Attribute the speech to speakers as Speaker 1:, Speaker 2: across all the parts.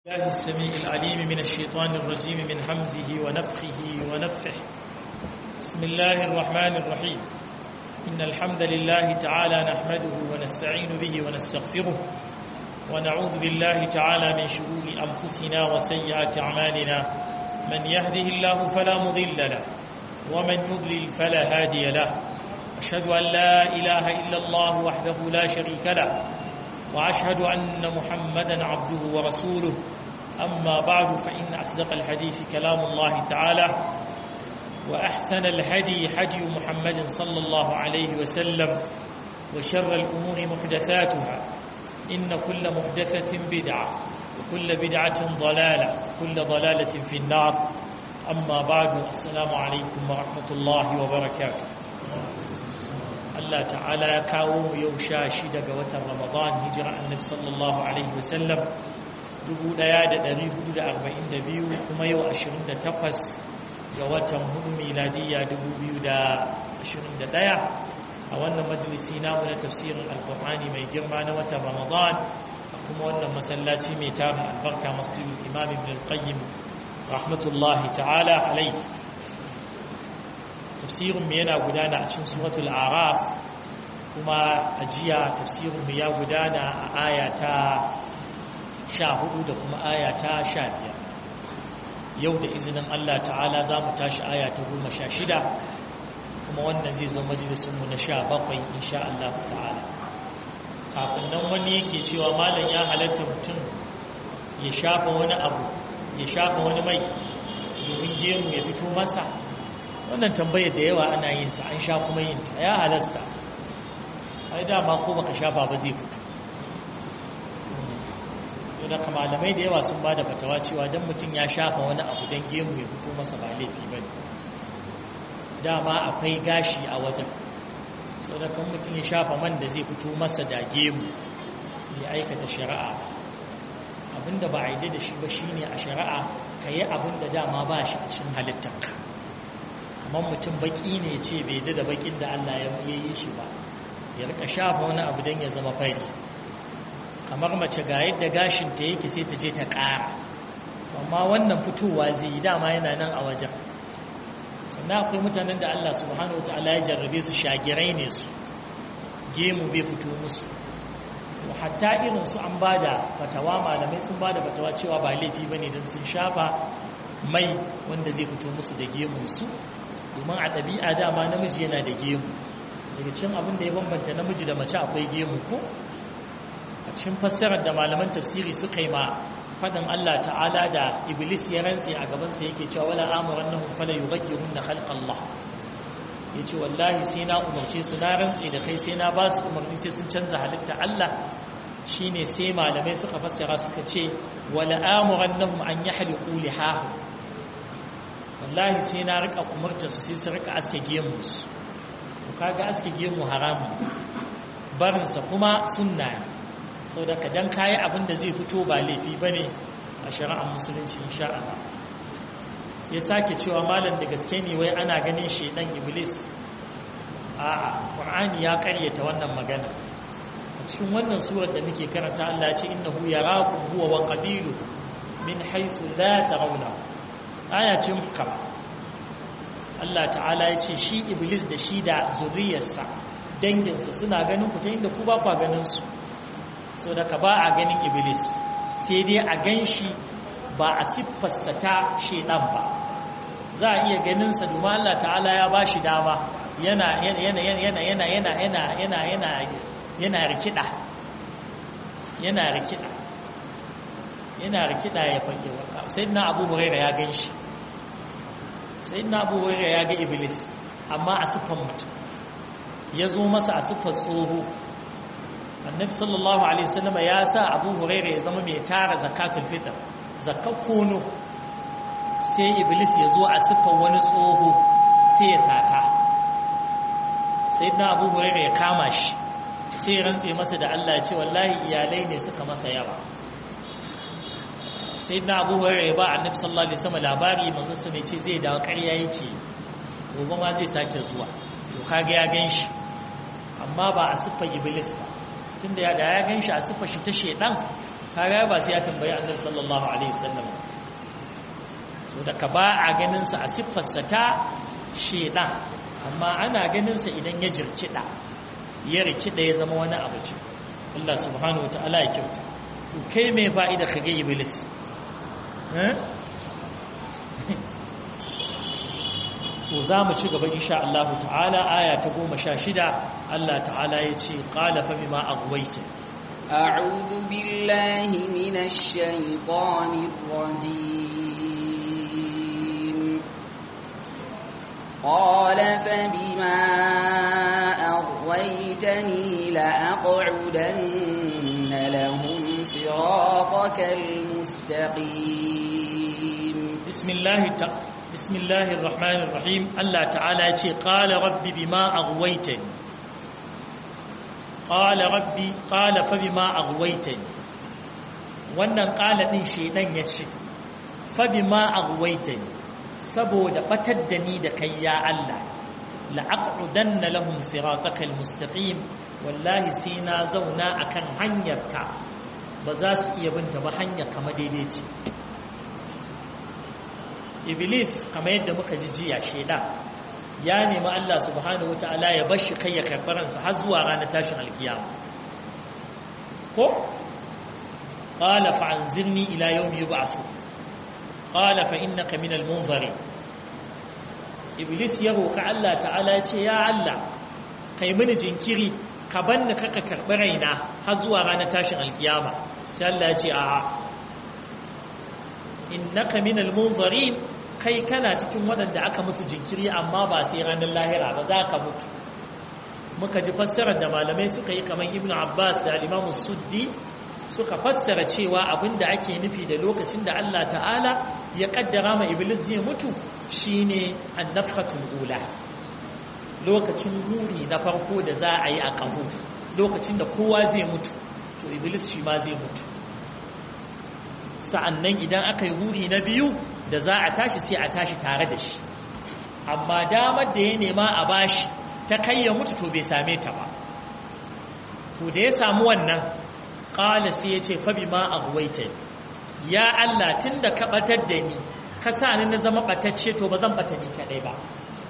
Speaker 1: الله السميع العليم من الشيطان الرجيم من حمزه ونفخه ونفثه بسم الله الرحمن الرحيم إن الحمد لله تعالى نحمده ونستعين به ونستغفره ونعوذ بالله تعالى من شرور أنفسنا وسيئات أعمالنا من يهده الله فلا مضل له ومن يضلل فلا هادي له أشهد أن لا إله إلا الله وحده لا شريك له وأشهد أن محمدا عبده ورسوله أما بعد فإن أصدق الحديث كلام الله تعالى وأحسن الهدي هدي محمد صلى الله عليه وسلم وشر الأمور محدثاتها إن كل محدثة بدعة وكل بدعة ضلالة وكل ضلالة في النار أما بعد السلام عليكم ورحمة الله وبركاته Allah ta'ala ya kawo mu yau sha shida ga watan Ramadan hijira annabi sallallahu alaihi wasallam 1442 kuma yau 28 ga watan hudu miladiyya 2021 a wannan majalisi namu na tafsirin alkur'ani mai girma na watan Ramadan kuma wannan masallaci mai tarin albarka masjidul imam ibn al-qayyim rahmatullahi ta'ala alaihi tafsirinmu yana gudana a cikin suratul araf kuma a jiya tafsirinmu ya gudana a aya ta sha hudu da kuma aya ta sha biyar yau da izinin Allah ta'ala za mu tashi aya ta goma sha shida kuma wannan zai zama majalisunmu na sha bakwai insha Allah ta'ala kafin nan wani yake cewa malam ya halatta mutum ya shafa wani abu ya shafa wani mai domin gemu ya fito masa wannan tambayar da yawa ana yin ta an sha kuma yin ta ya halasta ai dama ko baka shafa ba zai fito da malamai da yawa sun ba da fatawa cewa don mutum ya shafa wani abu don gemu ya fito masa ba laifi ba dama akwai gashi a wajen sau da kan mutum ya shafa man da zai fito masa da gemu ya aikata shari'a abinda ba a yi da shi ba shine a shari'a ka yi abinda dama ba shi a cikin halittarka kamar mutum baki ne ce bai da da bakin da Allah ya yi shi ba ya rika shafa wani abu don ya zama fari kamar mace ga yadda gashinta yake sai ta je ta ƙara amma wannan fitowa zai yi dama yana nan a wajen sannan akwai mutanen da Allah subhanahu wa ta'ala ya jarrabe su shagirai ne su gemu bai fito musu hatta irin su an bada fatawa malamai sun bada fatawa cewa ba laifi bane don sun shafa mai wanda zai fito musu da gemun su domin a ɗabi'a dama namiji yana da gemu daga cikin abin da ya bambanta namiji da mace akwai gemu ko a cikin fassarar da malaman tafsiri suka yi ma faɗin Allah ta'ala da iblis ya rantse a gabansa yake cewa wala amuran nahum fala yughayyirun na khalqallah yace wallahi sai na umarce su na rantse da kai sai na ba su umarni sai sun canza halitta Allah shine sai malamai suka fassara suka ce wala amuran nahum an yahliqu lihahu wallahi sai na rika umartarsu sai su rika aske gemunsu to kaga aske gemu haramu barinsa kuma sunna ne sau da kadan kayi abin da zai fito ba laifi ba ne a shari'ar musulunci insha Allah ya sake cewa malam da gaske ne wai ana ganin shaidan iblis a qur'ani ya karyata wannan magana a cikin wannan surar da muke karanta Allah ya ce innahu yarakum huwa wa qabilu min haythu la tarawnahu aya ce muhkama Allah ta'ala ya ce shi iblis da shi da zuriyarsa danginsa suna ganin ku ta inda ku ba kwa ganin su so da ka ba a ganin iblis sai dai a gan shi ba a siffarsa ta shedan ba za a iya ganinsa domin Allah ta'ala ya ba shi dama yana yana yana yana yana yana yana yana yana yana rikida yana rikida yana rikida ya fage waka sai na abu huraira ya gan shi sai na abu huraira ya ga iblis amma a siffan mutum ya zo masa a siffar tsoho annabi sallallahu alaihi wasallam ya sa abu huraira ya zama mai tara zakatul fitr zakar kono sai iblis ya zo a siffar wani tsoho sai ya sata sai na abu huraira ya kama shi sai ya rantse masa da Allah ya ce wallahi iyalai ne suka masa yawa sai na abu hurairu ya ba annabi sallallahu alaihi wasallam labari manzon sa mai ce zai dawo ƙarya yake gobe ma zai sake zuwa to kaga ya ganshi amma ba a siffar iblis ba tunda ya da ya ganshi a siffar shi ta shedan kaga ba sai ya tambayi annabi sallallahu alaihi wasallam so da ka ba a ganin sa a siffarsa ta shedan amma ana ganin sa idan ya jirkida ya rikida ya zama wani abu ce Allah subhanahu wataala ya kyauta kai mai fa'ida ka ga iblis to za mu ci gaba insha Allah ta'ala aya ta goma sha shida Allah ta'ala ya ce qala fa bima aghwayta
Speaker 2: أعوذ بالله من الشيطان الرجيم قال فبما أغويتني لأقعدن لهم صراطك المستقيم
Speaker 1: بسم الله تعالى بسم الله الرحمن الرحيم الله تعالى يقول قال رب بما أغويتني قال ربي قال فبما أغويتني wannan ƙala ɗin shaidan ya ce fabima aghwaytani saboda batar da ni da kai ya Allah la'aqudanna lahum siratakal mustaqim wallahi sai na zauna akan hanyarka ba za su iya binta ba hanyar kama daidaici iblis kamar yadda muka ji jiya shaidan ya nemi Allah subhanahu ta'ala ya bar shi kai ya karɓi ransa har zuwa ranar tashin alkiyama ko qala fa anzirni ila yawmi yub'ath qala fa innaka min al-munzirin iblis ya roka Allah ta'ala ya ce ya Allah kai mini jinkiri ka banni kaka karɓi raina har zuwa ranar tashin alkiyama sai Allah ya ce a'a innaka min al-munzirin kai kana cikin waɗanda aka musu jinkiri amma ba sai ranar lahira ba za ka mutu muka ji fassarar da malamai suka yi kamar ibn abbas da alimamu suddi suka fassara cewa abinda ake nufi da lokacin da allah ta'ala ya kaddara ma iblis zai mutu shine annafhatul ula lokacin guri na farko da za a yi a ƙaho lokacin da kowa zai mutu to iblis shi ma zai mutu sa'annan idan aka yi guri na biyu da za a tashi sai a tashi tare da shi amma damar da ya nema a bashi ta kai ya mutu to bai same ta ba to da ya samu wannan ƙala sai ya ce fabi ma a guwaita ya Allah tun da ka ɓatar da ni ka sa ni na zama ɓatacce to ba zan ɓata ni kaɗai ba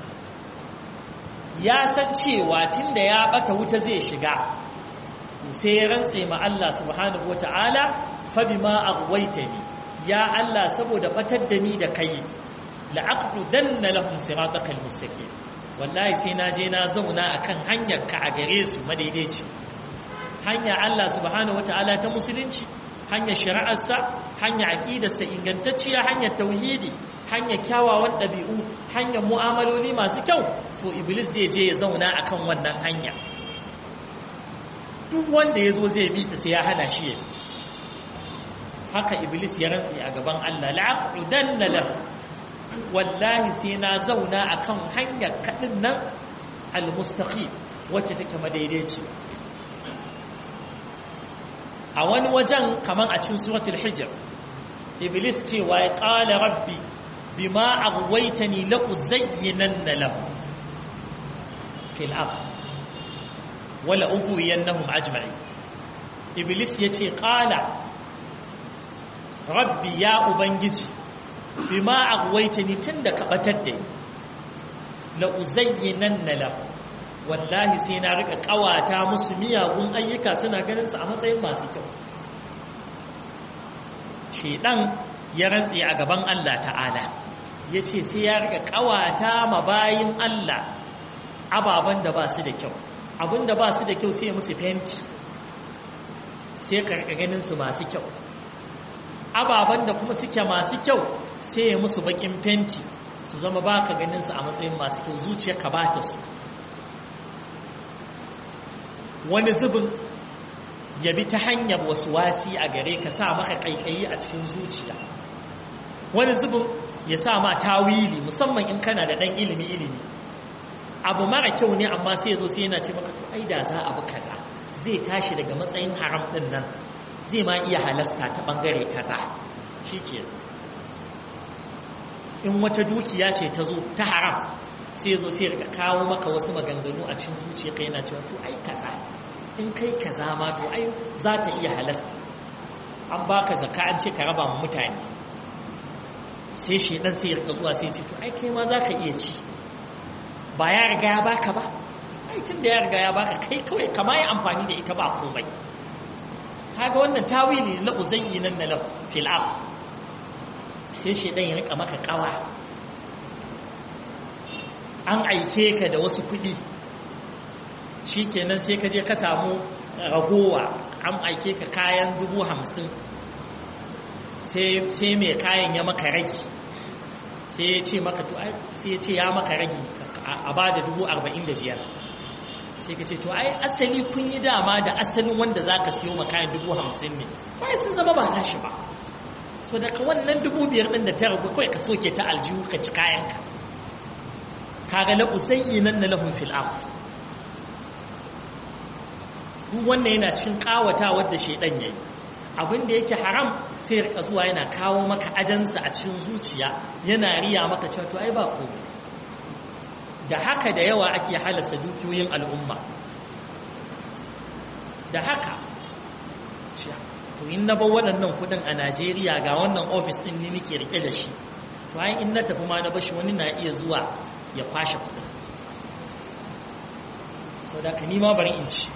Speaker 1: ya san cewa tun da ya ɓata wuta zai shiga sai ya rantse ma Allah subhanahu wa ta'ala fabi ma a guwaita ni ya Allah saboda batar da ni da kai la'aqdudanna lahum siratakal mustaqim wallahi sai na je na zauna akan hanyar ka a gare su madaidaici hanya Allah subhanahu wataala ta musulunci hanyar shari'arsa hanyar aqidarsa ingantacciya hanyar tauhidi hanyar kyawawan ɗabi'u hanyar mu'amaloli masu kyau to iblis zai je ya zauna akan wannan hanya duk wanda ya zo zai bi ta sai ya hana shi ya bi haka iblis ya rantsi a gaban Allah la'aqudanna lahu wallahi sai na zauna akan hanyar kadin nan almustaqim wacce take madaidaici a wani wajen kaman a cikin suratul hijr iblis cewa ya qala rabbi bima aghwaytani la uzayyinanna lahu fil ard wala ughwiyannahum ajma'in iblis yace qala rabbi ya ubangiji bima aghwaytani tunda ka batar da la uzayyinanna lahu wallahi sai na rika kawata musu miyagun ayyuka suna ganin su a matsayin masu kyau shedan ya rantse a gaban Allah ta'ala yace sai ya rika kawata ma bayin Allah ababan da ba su da kyau abinda ba su da kyau sai musu fenti sai ka rika ganin su masu kyau ababen da kuma suke masu kyau sai ya musu bakin fenti su zama baka ganin su a matsayin masu kyau zuciya ka bata su wani zubin ya bi ta hanyar wasu wasi a gare ka sa maka kaikayi a cikin zuciya wani zubin ya sa ma tawili musamman in kana da dan ilimi ilimi abu mara kyau ne amma sai ya zo sai yana ce maka to ai da za a bi kaza zai tashi daga matsayin haram din nan zai ma iya halasta ta bangare kaza shike in wata dukiya ce ta zo ta haram sai zo sai rika kawo maka wasu maganganu a cikin zuciya kai yana cewa to ai kaza in kai kaza ma to ai za ta iya halasta an baka zakka an ce ka raba mu mutane sai shedan sai ya rika zuwa sai ya ce to ai kai ma zaka iya ci ba ya riga ya baka ba ai tun da ya riga ya baka kai kawai kama yi amfani da ita ba komai kaga wannan tawili na uzayyi nan na lahu fil ard sai shedan ya rika maka kawa an aike ka da wasu kuɗi shikenan sai ka je ka samu ragowa an aike ka kayan dubu hamsin sai mai kayan ya maka ragi sai ya ce maka to sai ya ce ya maka ragi a ba da dubu arba'in da biyar sai ka ce to ai asali kun yi dama da asalin wanda za ka siyo makayan dubu hamsin ne kawai sun zama ba nashi ba so daga wannan dubu biyar ɗin da ta ragu kawai ka soke ta aljihu ka ci kayanka kaga la usayyi nan na lahum fil ard duk wannan yana cikin kawata wadda shedan yayi abin da yake haram sai ya rika zuwa yana kawo maka ajansa a cikin zuciya yana riya maka cewa to ai ba komai da haka da yawa ake halasta dukiyoyin al'umma da haka to in na bar waɗannan kuɗin a Najeriya ga wannan ofis ɗin ni nake rike da shi bayan in na tafi ma na bashi wani na iya zuwa ya kwashe kuɗin sau da ka nima bari in ci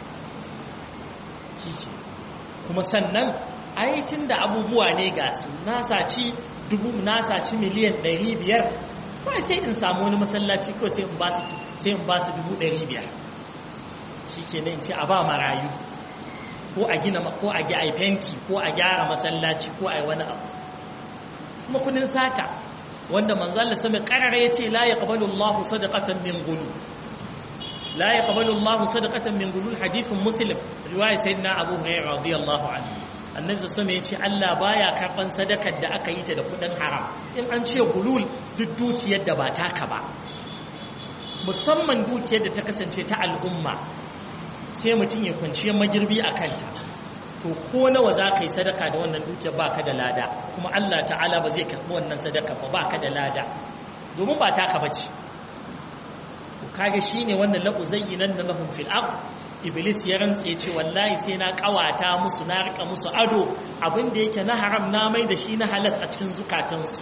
Speaker 1: kike kuma sannan aitin da abubuwa ne ga su na saci dubu na saci miliyan ɗari biyar kawai sai in samu wani masallaci kawai sai in ba su sai in ba su dubu ɗari biyar shi ke in ce a ba marayu ko a gina ko a a fenti ko a gyara masallaci ko a yi wani abu kuma kudin sata wanda manzo Allah sami karara yace la yaqbalu Allahu sadaqatan min gulu la yaqbalu Allahu sadaqatan min gulu hadithun muslim riwaya sayyidina Abu Hurairah radiyallahu anhu annabi sallallahu yace Allah baya karban sadakar da aka yi ta da kudin haram in an ce gulul duk dukiyar da ba taka ba musamman dukiyar da ta kasance ta al'umma sai mutum ya kwanciyar magirbi a kanta to ko nawa za ka yi sadaka da wannan dukiyar ba ka da lada kuma Allah ta'ala ba zai karɓi wannan sadaka ba ba ka da lada domin ba taka ba ce kaga shi ne wannan la'u zayyinan na lahun fil iblis ya rantse ce wallahi sai na kawata musu na rika musu ado abin da yake na haram na mai da shi na halas a cikin zukatansu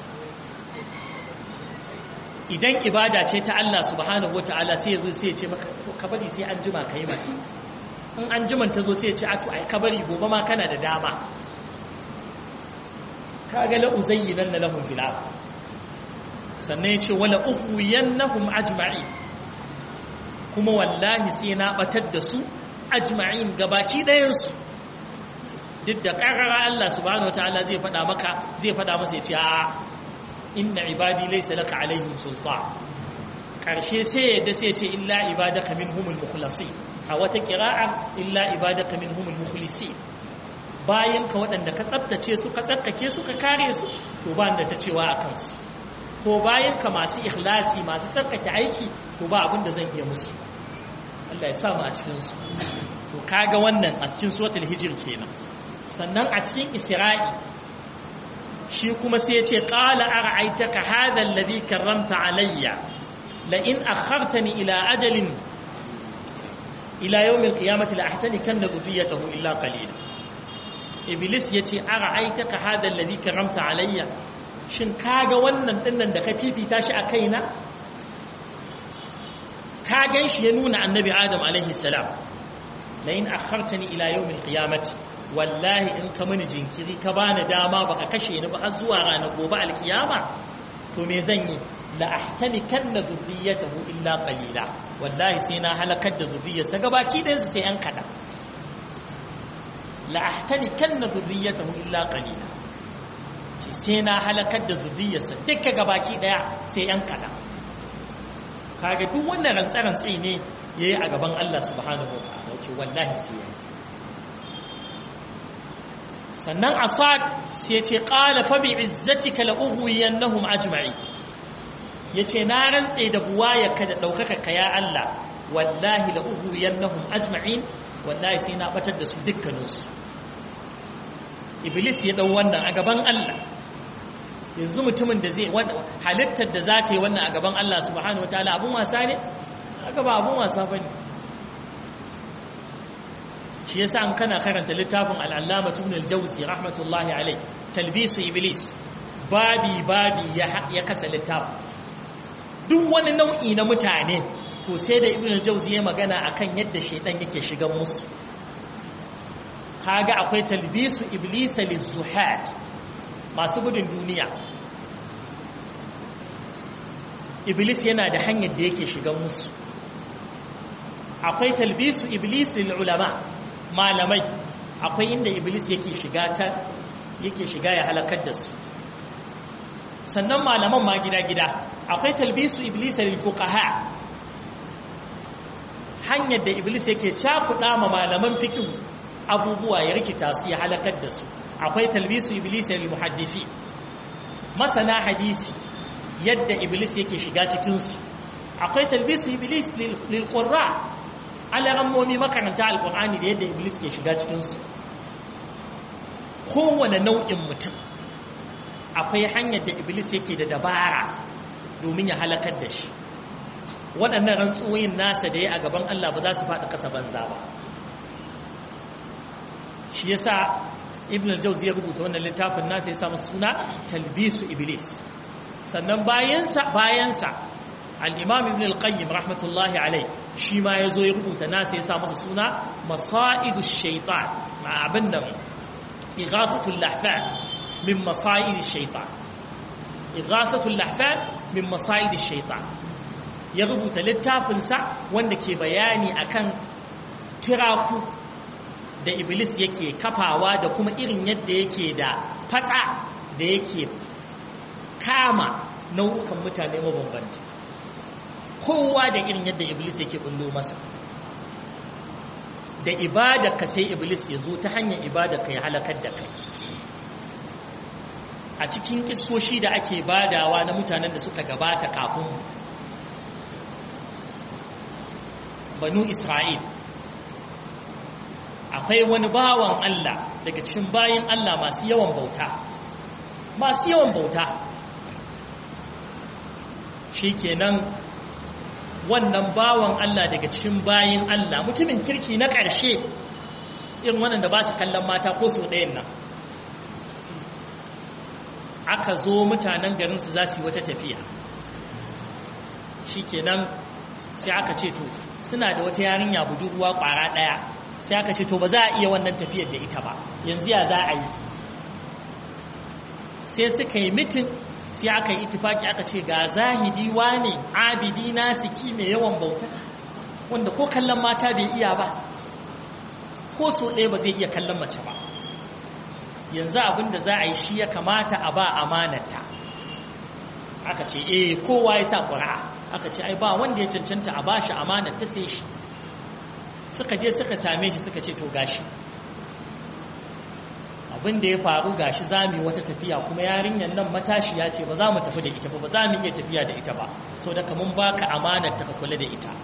Speaker 1: idan ibada ce ta Allah subhanahu wataala sai ya zo sai ya ce maka ka bari sai an jima ka yi mata in an jiman ta zo sai ya ce a to ai ka bari gobe ma kana da dama kaga la uzayyinan na lahum fil ard sannan ya ce wala ughwiyannahum ajma'i kuma wallahi sai na batar da su ajma'in gabaki ɗayan su duk da ƙarara Allah subhanahu wataala zai faɗa maka zai faɗa masa ya ce a inna ibadi laysa laka alaihim sultan karshe sai yadda sai ce illa ibadaka minhumul mukhlasin a wata qira'a illa ibadaka minhumul mukhlisin bayan ka waɗanda ka tsaftace su ka tsarkake su ka kare su to ba da ta cewa a kansu ko bayan ka masu ikhlasi masu tsarkake aiki to ba abin da zan iya musu Allah ya sa mu a cikin su to kaga wannan a cikin suratul hijr kenan sannan a cikin isra'i shi kuma sai ya ce ƙala a ra'aitaka hadar ladi karramta alayya la in akhartani ila ajalin ila yawmin qiyamati la ahtani kan da dhurriyyatahu illa qalila iblis yace a ra'aitaka hadar ladi karramta alayya shin kaga wannan dinnan da ka fifita shi a kaina ka gan shi ya nuna annabi adam alaihi salam la in akhartani ila yawmin qiyamati wallahi in ka mini jinkiri ka bani dama baka kashe ni ba har zuwa ranar gobe alkiyama to me zan yi la ahtani kanna zurriyatahu illa qalila wallahi sai na halakar da zurriyarsa gabaki ɗayan su sai yan kada la ahtani kanna zurriyatahu illa qalila ce sai na halakar da zurriyarsa duka gabaki ɗaya sai yan kada kaga duk wannan rantsarantsi ne yayi a gaban Allah subhanahu wataala ce wallahi sai yayi sannan asad sai ce ƙala fabi izzatika la'uhuwiyannahum ajma'i ya ce na rantse da buwayarka da ɗaukaka ka ya Allah wallahi la'uhuwiyannahum ajma'in wallahi sai na batar da su dukkaninsu iblis ya ɗau wannan a gaban Allah yanzu mutumin da zai halittar da za ta yi wannan a gaban Allah subhanahu wa ta'ala abun wasa ne haka ba abun wasa ba ne shi yasa an kana karanta littafin al'allama ibn al-jawzi rahmatullahi alai talbisu iblis babi babi ya kasa littafin duk wani nau'i na mutane to sai da ibn al-jawzi ya magana akan yadda shaidan yake shigan musu kaga akwai talbisu iblis lizuhad masu gudun duniya iblis yana da hanyar da yake shigan musu akwai talbisu iblis lil ulama malamai akwai inda iblis yake shiga ta yake shiga ya halakar da su sannan malaman ma gida-gida akwai talbisu iblis lil fuqaha hanyar da iblis yake cakuɗa ma malaman fiqh abubuwa ya rikita su ya halakar da su akwai talbisu iblis lil muhaddisi masana hadisi yadda iblis yake shiga cikin su akwai talbisu iblis lil qurra alarammomi makaranta alkur'ani da yadda iblis ke shiga cikinsu kowane nau'in mutum akwai hanyar da iblis yake da dabara domin ya halakar da shi waɗannan rantsuwoyin nasa da ya a gaban Allah ba za su faɗi ƙasa banza ba shi yasa ibn al-jawzi ya rubuta wannan littafin nasa ya samu suna talbisu iblis sannan bayansa bayansa al'imam ibn al-qayyim rahmatullahi alai shi ma ya zo ya rubuta nasa ya sa masa suna masa'idu shaitan ma abin da igasatul lahfan min masa'idu shaitan igasatul lahfan min masa'idu shaitan ya rubuta littafinsa wanda ke bayani akan tiraku da iblis yake kafawa da kuma irin yadda yake da fata da yake kama nau'ukan mutane mabambanta kowa da irin yadda iblis yake bullo masa da ibada ka sai iblis ya zo ta hanyar ibada ka ya halakar da kai a cikin kisoshi da ake badawa na mutanen da suka gabata kafin banu isra'il akwai wani bawan Allah daga cikin bayin Allah masu yawan bauta masu yawan bauta shi kenan wannan bawan Allah daga cikin bayin Allah mutumin kirki na ƙarshe irin waɗanda ba su kallon mata ko su ɗayan nan aka zo mutanen garinsu za su yi wata tafiya shi kenan sai aka ce to suna da wata yarinya budurwa ƙwara ɗaya sai aka ce to ba za a iya wannan tafiyar da ita ba yanzu ya za a yi sai suka yi mitin sai aka yi itifaki aka ce ga zahidi wane abidi nasiki mai yawan bauta wanda ko kallon mata bai iya ba ko so ɗaya ba zai iya kallon mace ba yanzu abin da za a yi shi ya kamata a ba amanarta aka ce eh kowa ya sa ƙura'a aka ce ai ba wanda ya cancanta a ba shi amanarta sai shi suka je suka same shi suka ce to gashi abin da ya faru gashi za mu yi wata tafiya kuma yarinyar nan matashi ya ce ba za mu tafi da ita ba ba za mu iya tafiya da ita ba so da kamun baka amanar ta ka kula da ita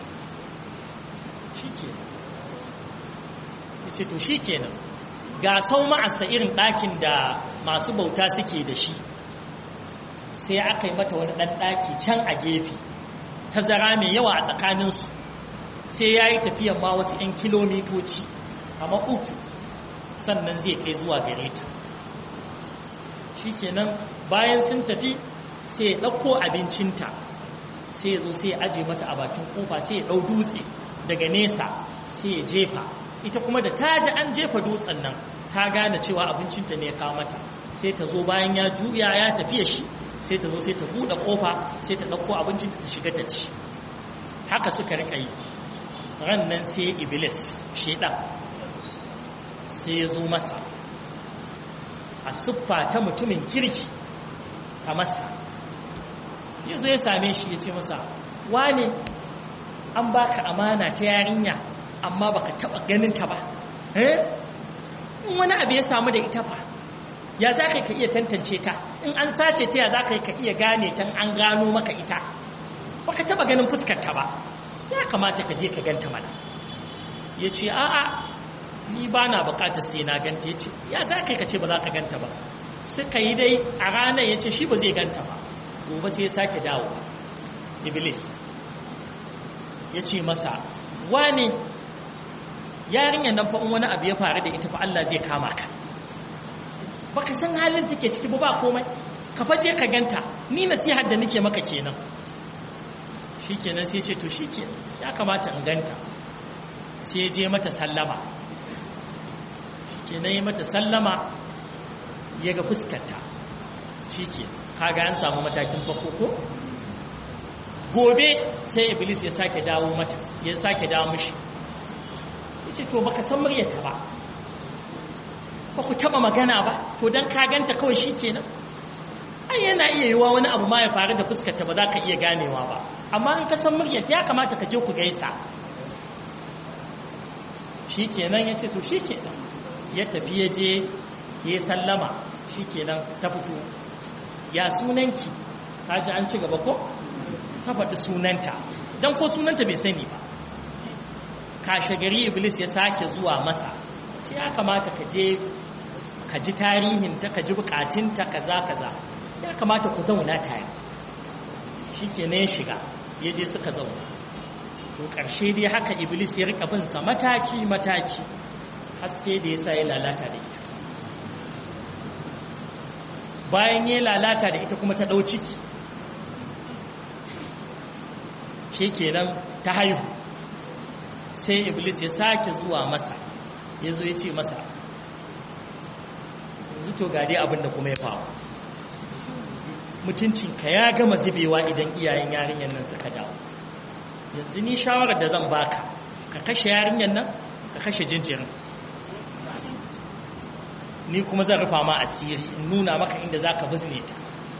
Speaker 1: shi ce to shi kenan ga sau ma'asa irin ɗakin da masu bauta suke da shi sai aka yi mata wani ɗan ɗaki can a gefe tazara mai yawa a tsakaninsu sai ya yi tafiyan ma wasu 'yan kilomitoci amma uku sannan zai kai zuwa gare ta shi kenan bayan sun tafi sai ya ɗauko abincinta sai ya zo sai ya aje mata a bakin kofa sai ya ɗau dutse daga nesa sai ya jefa ita kuma da ta ji an jefa dutsen nan ta gane cewa abincinta ne ya kawo mata sai ta zo bayan ya juya ya tafiya shi sai ta zo sai ta buɗe kofa sai ta ɗauko abincinta ta shiga ta ci haka suka riƙa yi ran nan sai iblis shaidan sai ya zo masa a siffa ta mutumin kirki a masa ya zo ya same shi ya ce masa wane an baka amana ta yarinya amma baka taba ganin ta ba eh wani abu ya samu da ita fa ya za ka iya tantance ta in an sace ta ya za ka iya gane ta an gano maka ita baka taba ganin fuskar ta ba ya kamata ka je ka ganta mana ya ce a'a ni ba na bukatar sai na ganta ya ce ya za ka ka ce ba za ka ganta ba suka yi dai a ranar ya ce shi ba zai ganta ba gobe sai ya sake dawo iblis ya ce masa wane yarinyar nan fa in wani abu ya faru da ita fa Allah zai kama ka baka san halin take ciki ba ba komai ka faje ka ganta ni nasihar da nake maka kenan shikenan sai ce to shikenan ya kamata in ganta sai je mata sallama shikenan yi mata sallama ya ga fuskarta shikenan kaga an samu matakin farko ko gobe sai iblis ya sake dawo mata ya sake dawo mishi yace to baka san muryarta ba ba ku taba magana ba to dan ka ganta kawai shikenan ai yana iya yiwa wani abu ma ya faru da fuskarta ba za ka iya ganewa ba amma in ka san muryarta ya kamata ka je ku gaisa shikenan yace to shikenan ya tafi ya je ya sallama shikenan ta fito ya sunanki kaji an ci gaba ko ta faɗi sunanta don ko sunanta bai sani ba kashe gari iblis ya sake zuwa masa ce ya kamata ka je ka ji tarihinta ka ji bukatunta kaza kaza ya kamata ku zauna tare shi ke ya shiga ya je suka zauna to ƙarshe dai haka iblis ya rika binsa mataki mataki har sai da ya sa ya lalata da ita bayan ya lalata da ita kuma ta ɗau ciki shi kenan ta haihu sai iblis ya sake zuwa masa ya zo ya ce masa yanzu to ga dai abin da kuma ya faru mutuncinka ya gama zubewa idan iyayen yarinyar nan suka dawo yanzu ni shawarar da zan baka ka kashe yarinyar nan ka kashe jinjirin ni kuma zan rufa ma asiri in nuna maka inda za ka bizne ta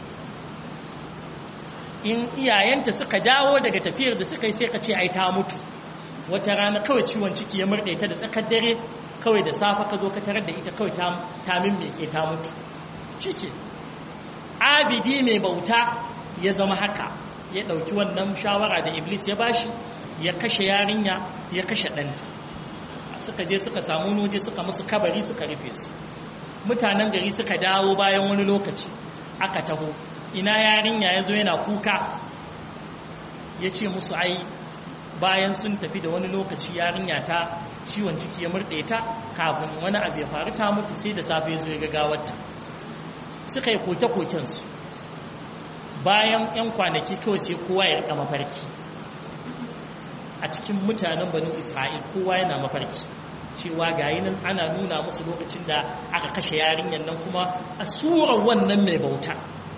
Speaker 1: in iyayenta suka dawo daga tafiyar da suka yi sai ka ce ai ta mutu wata rana kawai ciwon ciki ya murɗe ta da tsakar dare kawai da safa ka zo ka tarar da ita kawai ta mimmeke ta mutu ciki abidi mai bauta ya zama haka ya ɗauki wannan shawara da iblis ya bashi ya kashe yarinya ya kashe ɗanta suka je suka samu noje suka musu kabari suka rufe su mutanen gari suka dawo bayan wani lokaci aka taho ina yarinya ya zo yana kuka ya ce musu ai bayan sun tafi da wani lokaci yarinya ta ciwon ciki ya murɗe ta kafin wani abu ya faru ta mutu sai da safe ya zo ya gagawarta suka yi koke-kokensu bayan 'yan kwanaki kawai sai kowa ya rika mafarki a cikin mutanen banu isra'il kowa yana mafarki cewa gayi nan ana nuna musu lokacin da aka kashe yarinyar nan kuma a surar wannan mai bauta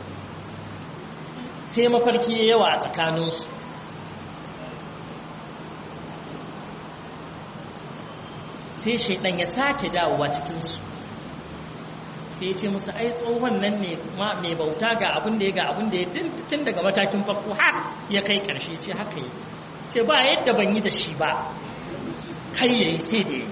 Speaker 1: sai mafarki ya yawa a tsakaninsu sai shaidan ya sake dawowa cikinsu sai ce musu ai tsohon nan ne mai bauta ga abin da ya ga abin da ya tun daga matakin farko har ya kai karshe ce haka yi ce ba yadda ban yi da shi ba kai ya yi sai da ya yi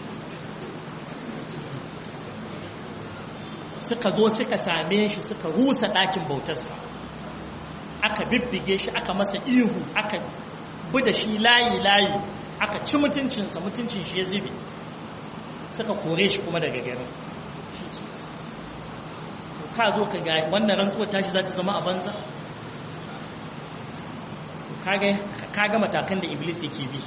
Speaker 1: suka zo suka same shi suka rusa ɗakin bautarsa aka bibbige shi aka masa ihu aka bi da shi layi-layi aka ci mutuncinsa mutuncin shi ya zube suka kore shi kuma daga garin ka zo ka ga wannan rantsuwar tashi za ta zama a banza ka ga matakan da iblis yake bi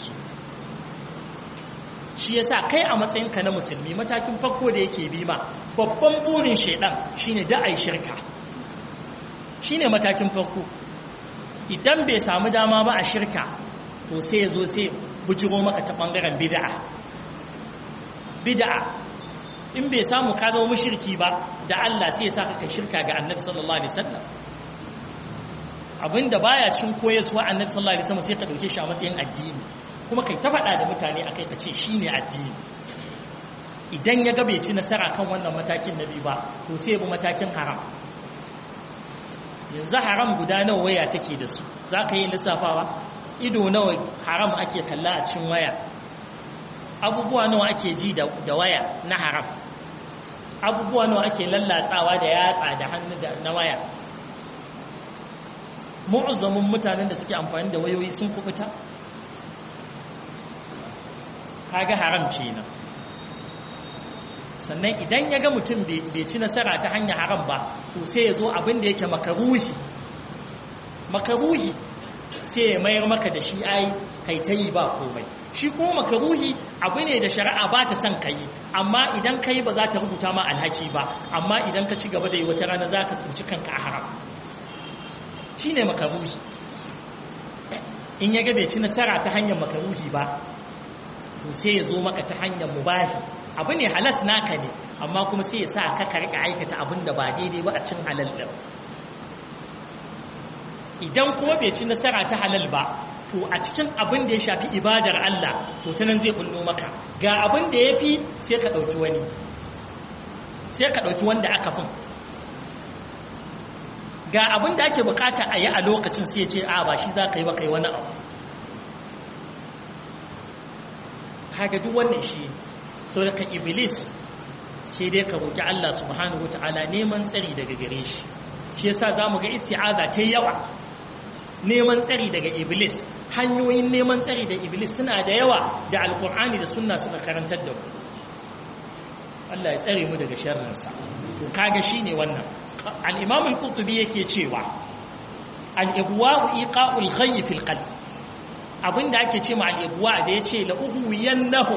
Speaker 1: shi yasa kai a matsayinka na musulmi matakin farko da yake bi ma babban burin shaidan shine da ai shirka shine matakin farko idan bai samu dama ba a shirka to sai ya zo sai bujiro maka ta bangaren bid'a bid'a in bai samu ka zama mushriki ba da Allah sai ya saka kai shirka ga Annabi sallallahu alaihi wasallam abinda baya cin koyarwa Annabi sallallahu alaihi wasallam sai ka dauke shi a matsayin addini kuma kai ta faɗa da mutane akai ka ce shine addini idan ya ga bai ci nasara kan wannan matakin nabi ba to sai bi matakin haram yanzu haram guda nawa waya take da su za ka yi lissafawa ido nawa haram ake kalla a cikin waya abubuwa nawa ake ji da waya na haram abubuwa nawa ake lallatsawa da yatsa da hannu na waya mu'azzamin mutanen da suke amfani da wayoyi sun kubuta kaga haram kenan sannan idan ya ga mutum bai ci nasara ta hanyar haram ba to sai ya zo abin da yake makaruhi makaruhi sai ya mayar maka da shi ai kai ta yi ba komai shi kuma makaruhi abu ne da shari'a ba ta son kai amma idan kai ba za ta rubuta ma alhaki ba amma idan ka ci gaba da yi wata rana za ka tsinci kanka a haram shi ne makaruhi in ya ga bai ci nasara ta hanyar makaruhi ba to sai ya zo maka ta hanyar mubahi abu ne halas naka ne amma kuma sai ya sa ka karka aikata abin da ba daidai ba a cin halal din idan kuma bai ci nasara ta halal ba to a cikin abin da ya shafi ibadar Allah to ta nan zai kullo maka ga abin da ya fi sai ka ɗauki wani sai ka ɗauki wanda aka fin ga abin da ake bukata a yi a lokacin sai ce a ba shi za ka yi ba kai wani abu kaga duk wannan shi so daga iblis sai dai ka roki Allah subhanahu wataala neman tsari daga gare shi shi yasa zamu ga isti'aza ta yawa neman tsari daga iblis hanyoyin neman tsari da iblis suna da yawa da alkur'ani da sunna suka karantar da mu Allah ya tsare mu daga sharrinsa to kaga shine wannan al-imam al-qurtubi yake cewa al-ibwa'u iqa'ul khayy fil qalb abinda ake ce ma al-ibwa da yace la uhuyannahu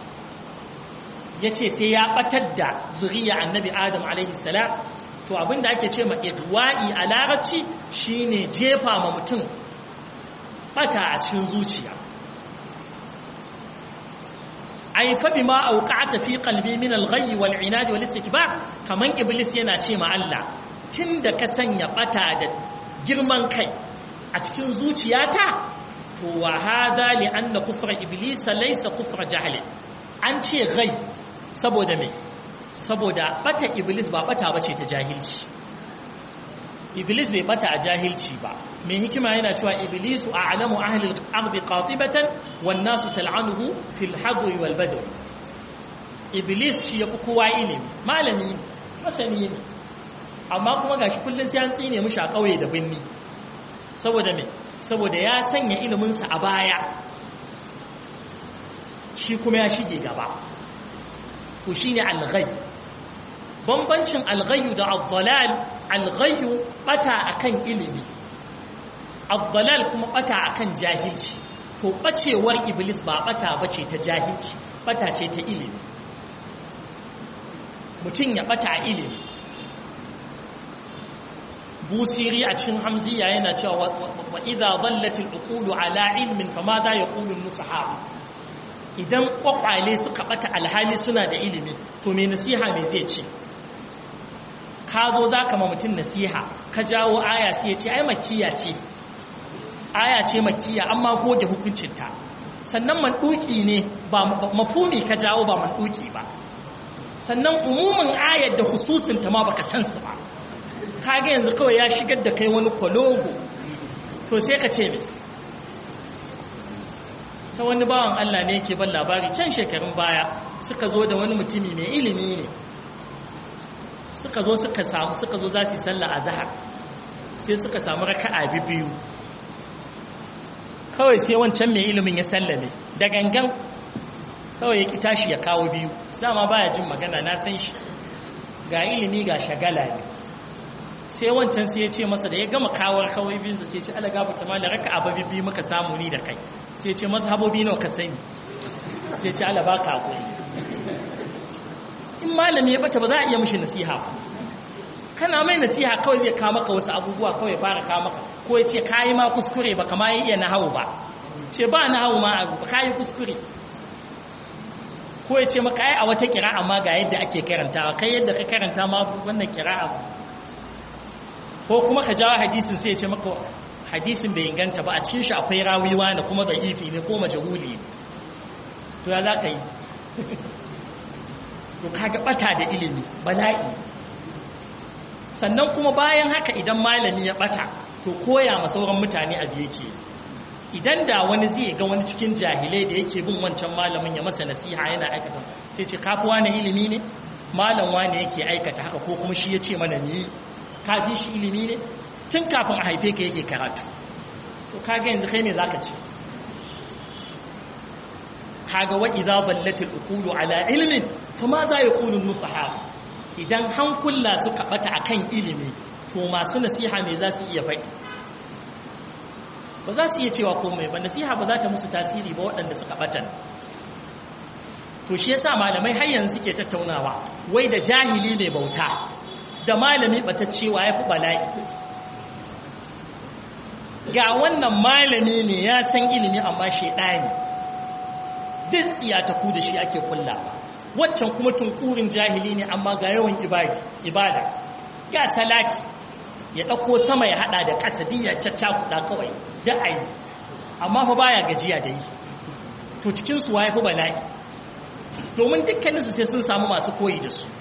Speaker 1: yace sai ya batar da zuriya annabi adam alaihi salam to abinda ake ce ma igwa'i a larabci shine jefa ma mutum bata a cikin zuciya ai fa bima auqa'ata fi qalbi min al-ghayy wal 'inad wal istikbar kaman iblis yana ce ma Allah tunda ka sanya bata da girman kai a cikin zuciyata to wa hada li anna kufra iblis laysa kufra jahl an ce ghai saboda me saboda bata iblis ba bata bace ta jahilci iblis bai bata a jahilci ba mai hikima yana cewa iblisu a'lamu ahli al-ardi qatibatan wan nasu tal'anuhu fil hadwi wal badw iblis shi yafi kowa ilimi malami masani ne amma kuma gashi kullun sai an tsine mishi a kauye da binni saboda me saboda ya sanya ilimin sa a baya shi kuma ya shige gaba to shine al-ghaib bambancin al-ghayyu da ad-dalal al-ghayyu bata akan ilimi ad-dalal kuma bata akan jahilci to bacewar iblis ba bata bace ta jahilci bata ce ta ilimi mutum ya bata a ilimi busiri a cikin hamziya yana cewa wa idza dallatil uqulu ala ilmin fama za yaqulu an-nusahab idan kwakwale suka bata alhali suna da ilimi to me nasiha me zai ce ka zo za ka ma mutum nasiha ka jawo aya sai ya ce ai makiya ce aya ce makiya amma goge hukuncinta sannan manduki ne ba mafumi ka jawo ba manduki ba sannan umumin ayar da hususinta ma baka san su ba kaga yanzu kawai ya shigar da kai wani kwalogo to sai ka ce me ta wani bawan Allah ne yake ban labari can shekarun baya suka zo da wani mutumi mai ilimi ne suka zo suka samu suka zo za su yi sallah a zahar sai suka samu raka'a biyu kawai sai wancan mai ilimin ya sallame da gangan kawai ya ki tashi ya kawo biyu dama baya jin magana na san shi ga ilimi ga shagala ne sai wancan sai ya ce masa da ya gama kawar kawai biyun sai ya ce ala gafa ta mala raka'a ba biyu muka samu ni da kai sai ya ce mazhabobi nawa ka sani sai ya ce ala baka hakuri in malami ya bata ba za a iya mishi nasiha kana mai nasiha kawai zai kawo maka wasu abubuwa kawai fara kawo maka ko ya ce kayi ma kuskure ba kama iya nahawu ba ce ba nahawu ma abu ba kayi kuskure ko ya ce maka ai a wata kira'a ma ga yadda ake karantawa kai yadda ka karanta ma wannan kira'a ko kuma ka jawo hadisin sai ya ce maka hadisin bai inganta ba a cikin shi akwai rawiwa ne kuma da ifi ne ko majahuli to ya za ka yi to kaga bata da ilimi bala'i sannan kuma bayan haka idan malami ya bata to koya ma sauran mutane abu yake idan da wani zai ga wani cikin jahilai da yake bin wancan malamin ya masa nasiha yana aikata sai ce kafi wani ilimi ne malam wani yake aikata haka ko kuma shi ya ce mana ni kafi shi ilimi ne tun kafin a haife ka yake karatu to kaga yanzu kai ne zaka ce kaga wa idza dallatil uqulu ala ilmin fama za yaqulu nusaha idan hankula suka bata akan ilimi to masu nasiha me za su iya faɗi ba za su iya cewa komai ba nasiha ba za ta musu tasiri ba waɗanda suka batan to shi yasa malamai har yanzu suke tattaunawa wai da jahili mai bauta da malami bataccewa ya fi bala'i ga wannan malami ne ya san ilimi amma shaidani duk tsiyataku da shi ake kulla waccan kuma tunkurin jahili ne amma ga yawan ibada ya salati ya ɗauko sama ya haɗa da ƙasa diya caccakuɗa kawai da a yi amma fa baya gajiya da yi to cikinsu wa ya fi bala'i domin dukkaninsu sai sun samu masu koyi da su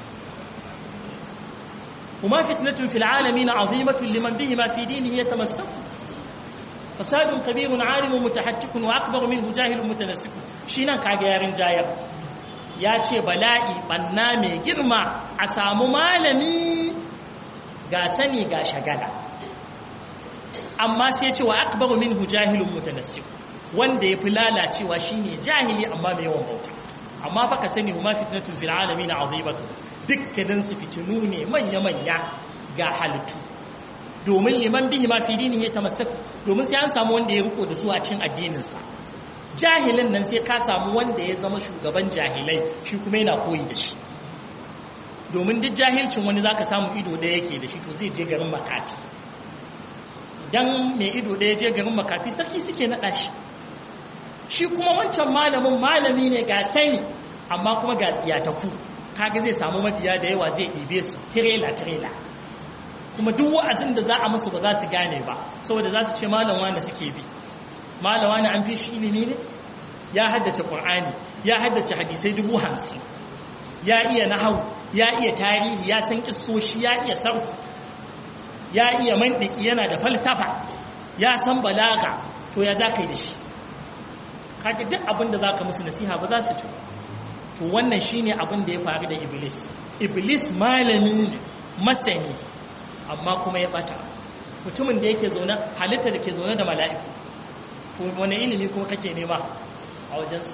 Speaker 1: kuma fitnatun fil alamin azimatun liman bihi ma fi dinihi yatamassak fasadun kabirun alimun mutahattikun wa akbar minhu jahilun mutanassik shi nan kaga yarin jayar ya ce bala'i banna mai girma a samu malami ga sani ga shagala amma sai ce wa akbar minhu jahilun mutanassik wanda ya fi lalacewa shine jahili amma mai yawan bauta amma baka sani huma fitnatun fil alamin azimatu dukkanin su fitinu ne manya manya ga halittu domin liman bihi ma fi dinihi tamassak domin sai an samu wanda ya riko da su a cikin addinin sa jahilin nan sai ka samu wanda ya zama shugaban jahilai shi kuma yana koyi da shi domin duk jahilcin wani zaka samu ido ɗaya yake da shi to zai je garin makafi dan mai ido ɗaya je garin makafi sarki suke naɗa shi shi kuma wancan malamin malami ne ga sani amma kuma ga tsiyataku kaga zai samu mabiya da yawa zai ɗibe su tirela tirela kuma duk wa'azin da za a musu ba za su gane ba saboda za su ce malam wani suke bi malam wani an fi shi ilimi ne ya haddace qur'ani ya haddace hadisai dubu hamsin ya iya nahau ya iya tarihi ya san kissoshi ya iya sarfu ya iya mandiki yana da falsafa ya san balaga to ya za ka yi da shi kaga duk abin da za ka musu nasiha ba za su ji to wannan shine abin da ya faru da iblis iblis malami ne masani amma kuma ya bata mutumin da yake zaune halitta da ke zaune da mala'iku wani ilimi kuma kake nema a wajensu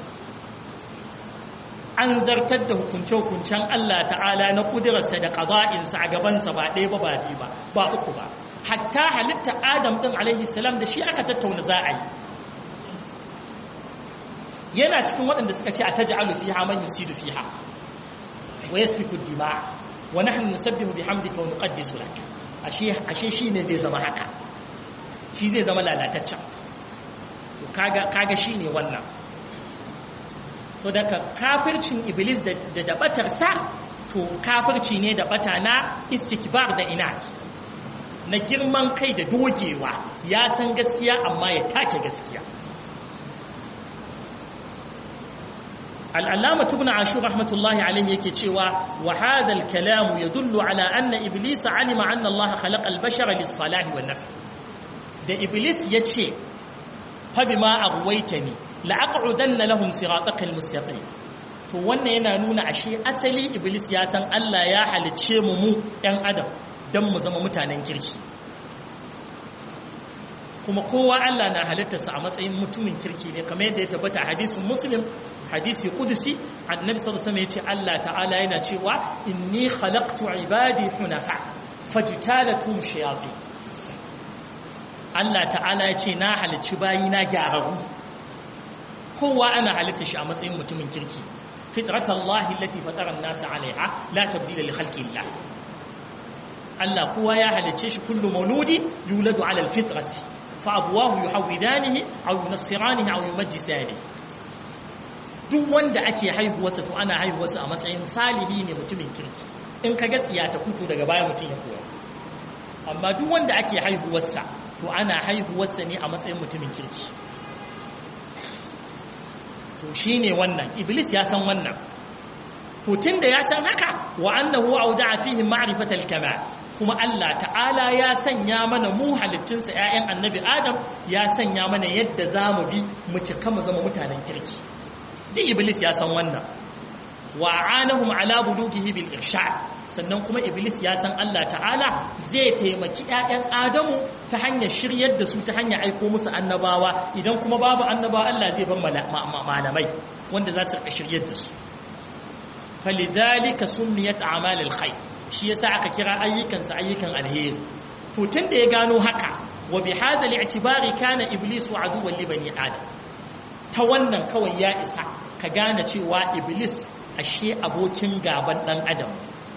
Speaker 1: an zartar da hukunce-hukuncen Allah ta'ala na kudurarsa da ƙaza'insa a gabansa ba ɗaya ba ba ɗaya ba ba uku ba hatta halitta adam ɗin alaihi salam da shi aka tattauna za a yi yana cikin waɗanda suka ce a ta ja'alu fiha man yusidu fiha wa yasfiku dima wa nahnu nusabbihu bihamdika wa nuqaddisu lak ashe ashe shine zai zama haka shi zai zama lalataccen kaga kaga shine wannan so daga kafircin iblis da da dabatar sa to kafirci ne da bata na istikbar da inat na girman kai da dogewa ya san gaskiya amma ya tace gaskiya العلامة ابن عاشور رحمة الله عليه يكتشوا وهذا الكلام يدل على أن إبليس علم أن الله خلق البشر للصلاح والنفع ده إبليس يتشي فبما أغويتني لأقعدن لهم صراطك المستقيم to wannan yana nuna ashe asali iblis ya san Allah ya halicce mu mu ɗan adam don mu zama mutanen kirki kuma kowa Allah na halittarsa a matsayin mutumin kirki ne kamar yadda ya tabbata hadisin muslim hadisi kudusi annabi sallallahu alaihi yace Allah ta'ala yana cewa inni khalaqtu ibadi hunafa fajtalatum shayatin Allah ta'ala yace na halicci bayina gyararru kowa ana halitta shi a matsayin mutumin kirki fitratallahi allati fatara an-nasa 'alayha la tabdila li khalqillah Allah kowa ya halicce shi kullu mauludi yuladu 'ala al-fitrati fa abuwahu yuhawidanihi aw yunassiranihi aw yumajjisanihi duk wanda ake haihuwarsa to ana haihuwarsa a matsayin salihi ne mutumin kirki in ka ga tsiya ta kuto daga baya mutum ya koya amma duk wanda ake haihuwarsa to ana haihuwarsa ne a matsayin mutumin kirki to shine wannan iblis ya san wannan to tunda ya san haka wa annahu awda'a fihi ma'rifatal kamal kuma Allah ta'ala ya sanya mana mu halittunsa ‘ya'yan annabi Adam ya sanya mana yadda za mu bi mu cika mu zama mutanen kirki duk iblis ya san wannan wa anahum ala bulugihi bil irshad sannan kuma iblis ya san Allah ta'ala zai taimaki ‘ya'yan Adamu ta hanyar shiryar da su ta hanyar aiko musu annabawa idan kuma babu annabawa Allah zai bar malamai wanda za su shiryar da su falidhalika summiyat a'malul khair shi yasa aka kira ayyukansa ayyukan alheri to tun da ya gano haka wa bi hadha al-i'tibari kana iblisu aduwwan li bani adam ta wannan kawai ya isa ka gane cewa iblis ashe abokin gaban dan adam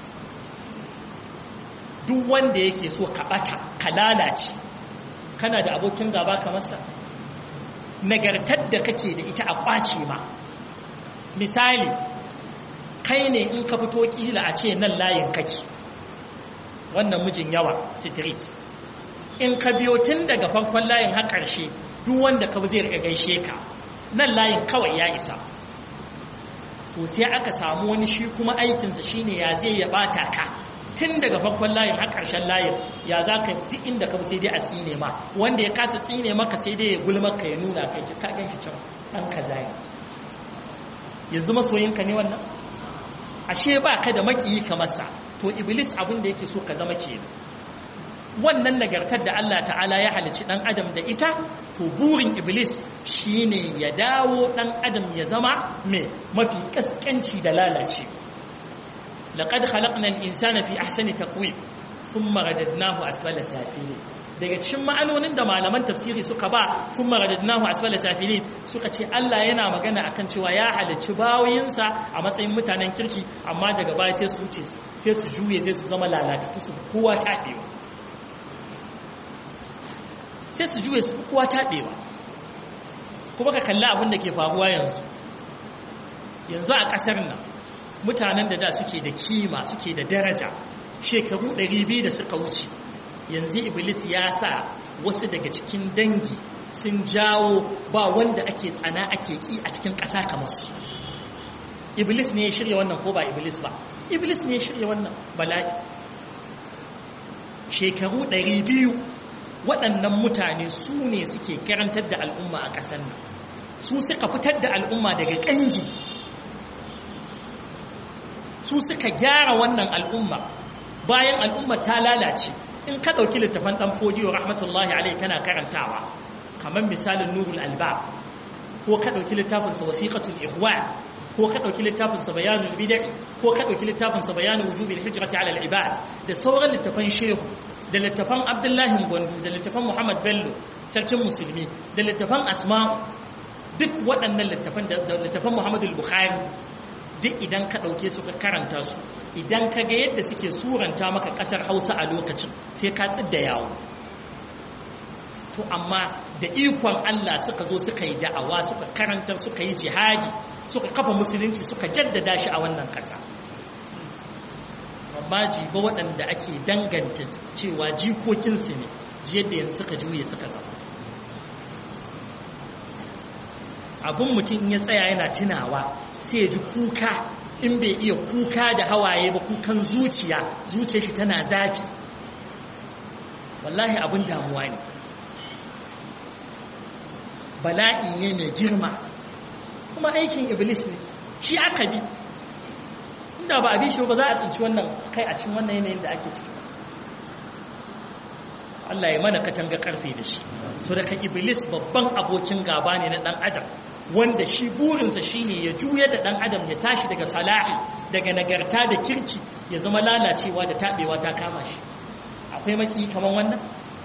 Speaker 1: duk wanda yake so ka bata ka lalace kana da abokin gaba kamar sa nagartar da kake da ita a kwace ma misali kai ne in ka fito kila a ce nan layin kake wannan mijin yawa street in ka biyo tun daga farkon layin har ƙarshe duk wanda ka zai riga gaishe ka nan layin kawai ya isa to sai aka samu wani shi kuma aikinsa shine ya zai ya bata ka tun daga farkon layin har ƙarshen layin ya za ka duk inda ka sai dai a tsine ma wanda ya kasa tsine maka sai dai ya gulmar ka ya nuna kai ka gan shi can ɗan kaza yanzu masoyinka ne wannan ashe ba ka da makiyi kamar sa to iblis abin da yake so ka zama ke wannan nagartar da Allah ta'ala ya halicci dan adam da ita to burin iblis shine ya dawo dan adam ya zama mai mafi kaskanci da lalace laqad khalaqna al-insana fi ahsani taqwim thumma radadnahu asfala safilin daga cikin ma'anonin da malaman tafsiri suka ba sun maradadnahu asfala safilin suka ce Allah yana magana akan cewa ya halicci bawoyinsa a matsayin mutanen kirki amma daga baya sai su wuce sai su juye sai su zama lalatattu su kowa taɓewa sai su juye su kowa taɓewa kuma ka kalli abin da ke faruwa yanzu yanzu a ƙasar nan mutanen da da suke da kima suke da daraja shekaru 200 da suka wuce yanzu iblis ya sa wasu daga cikin dangi sun jawo ba wanda ake tsana ake ki a cikin ƙasa kamar su iblis ne ya shirya wannan ko ba iblis ba iblis ne ya shirya wannan bala'i shekaru ɗari biyu waɗannan mutane su ne suke karantar da al'umma a ƙasar nan su suka fitar da al'umma daga ƙangi su suka gyara wannan al'umma bayan al'umma ta lalace in ka ɗauki littafan ɗan fodiyo rahmatullahi alai kana karantawa kamar misalin nurul alba ko ka ɗauki littafinsa wasiƙatul ihwa ko ka ɗauki littafinsa bayanul bid'i ko ka ɗauki littafinsa bayanul wujubil hijrati ala al-ibad da sauran littafan shehu da littafan abdullahi gwandu da littafan muhammad bello sarkin musulmi da littafan asma duk waɗannan littafan da littafan muhammad al-bukhari duk idan ka ɗauke su ka karanta su idan ka ga yadda suke suranta maka ƙasar hausa a lokacin sai ka tsidda yawo to amma da ikon Allah suka zo suka yi da'awa suka karantar suka yi jihadi suka kafa musulunci suka jaddada shi a wannan ƙasa amma jiba waɗanda ake danganta cewa jikokinsu ne yadda yanzu suka juye suka zama abin mutum ya tsaya yana tunawa sai ya ji kuka in bai iya kuka da hawaye ba kukan zuciya zuciyar shi tana zafi wallahi abin damuwa ne bala'i ne mai girma kuma aikin iblis ne shi aka bi inda ba a bi shi ba za a tsinci wannan kai a cikin wannan yanayin da ake ciki Allah ya mana katanga karfe da shi so daga iblis babban abokin gaba ne na dan adam wanda shi burinsa shine ya juya da dan adam ya tashi daga salahi daga nagarta da kirki ya zama lalacewa da tabewa ta kama shi akwai maki kaman wannan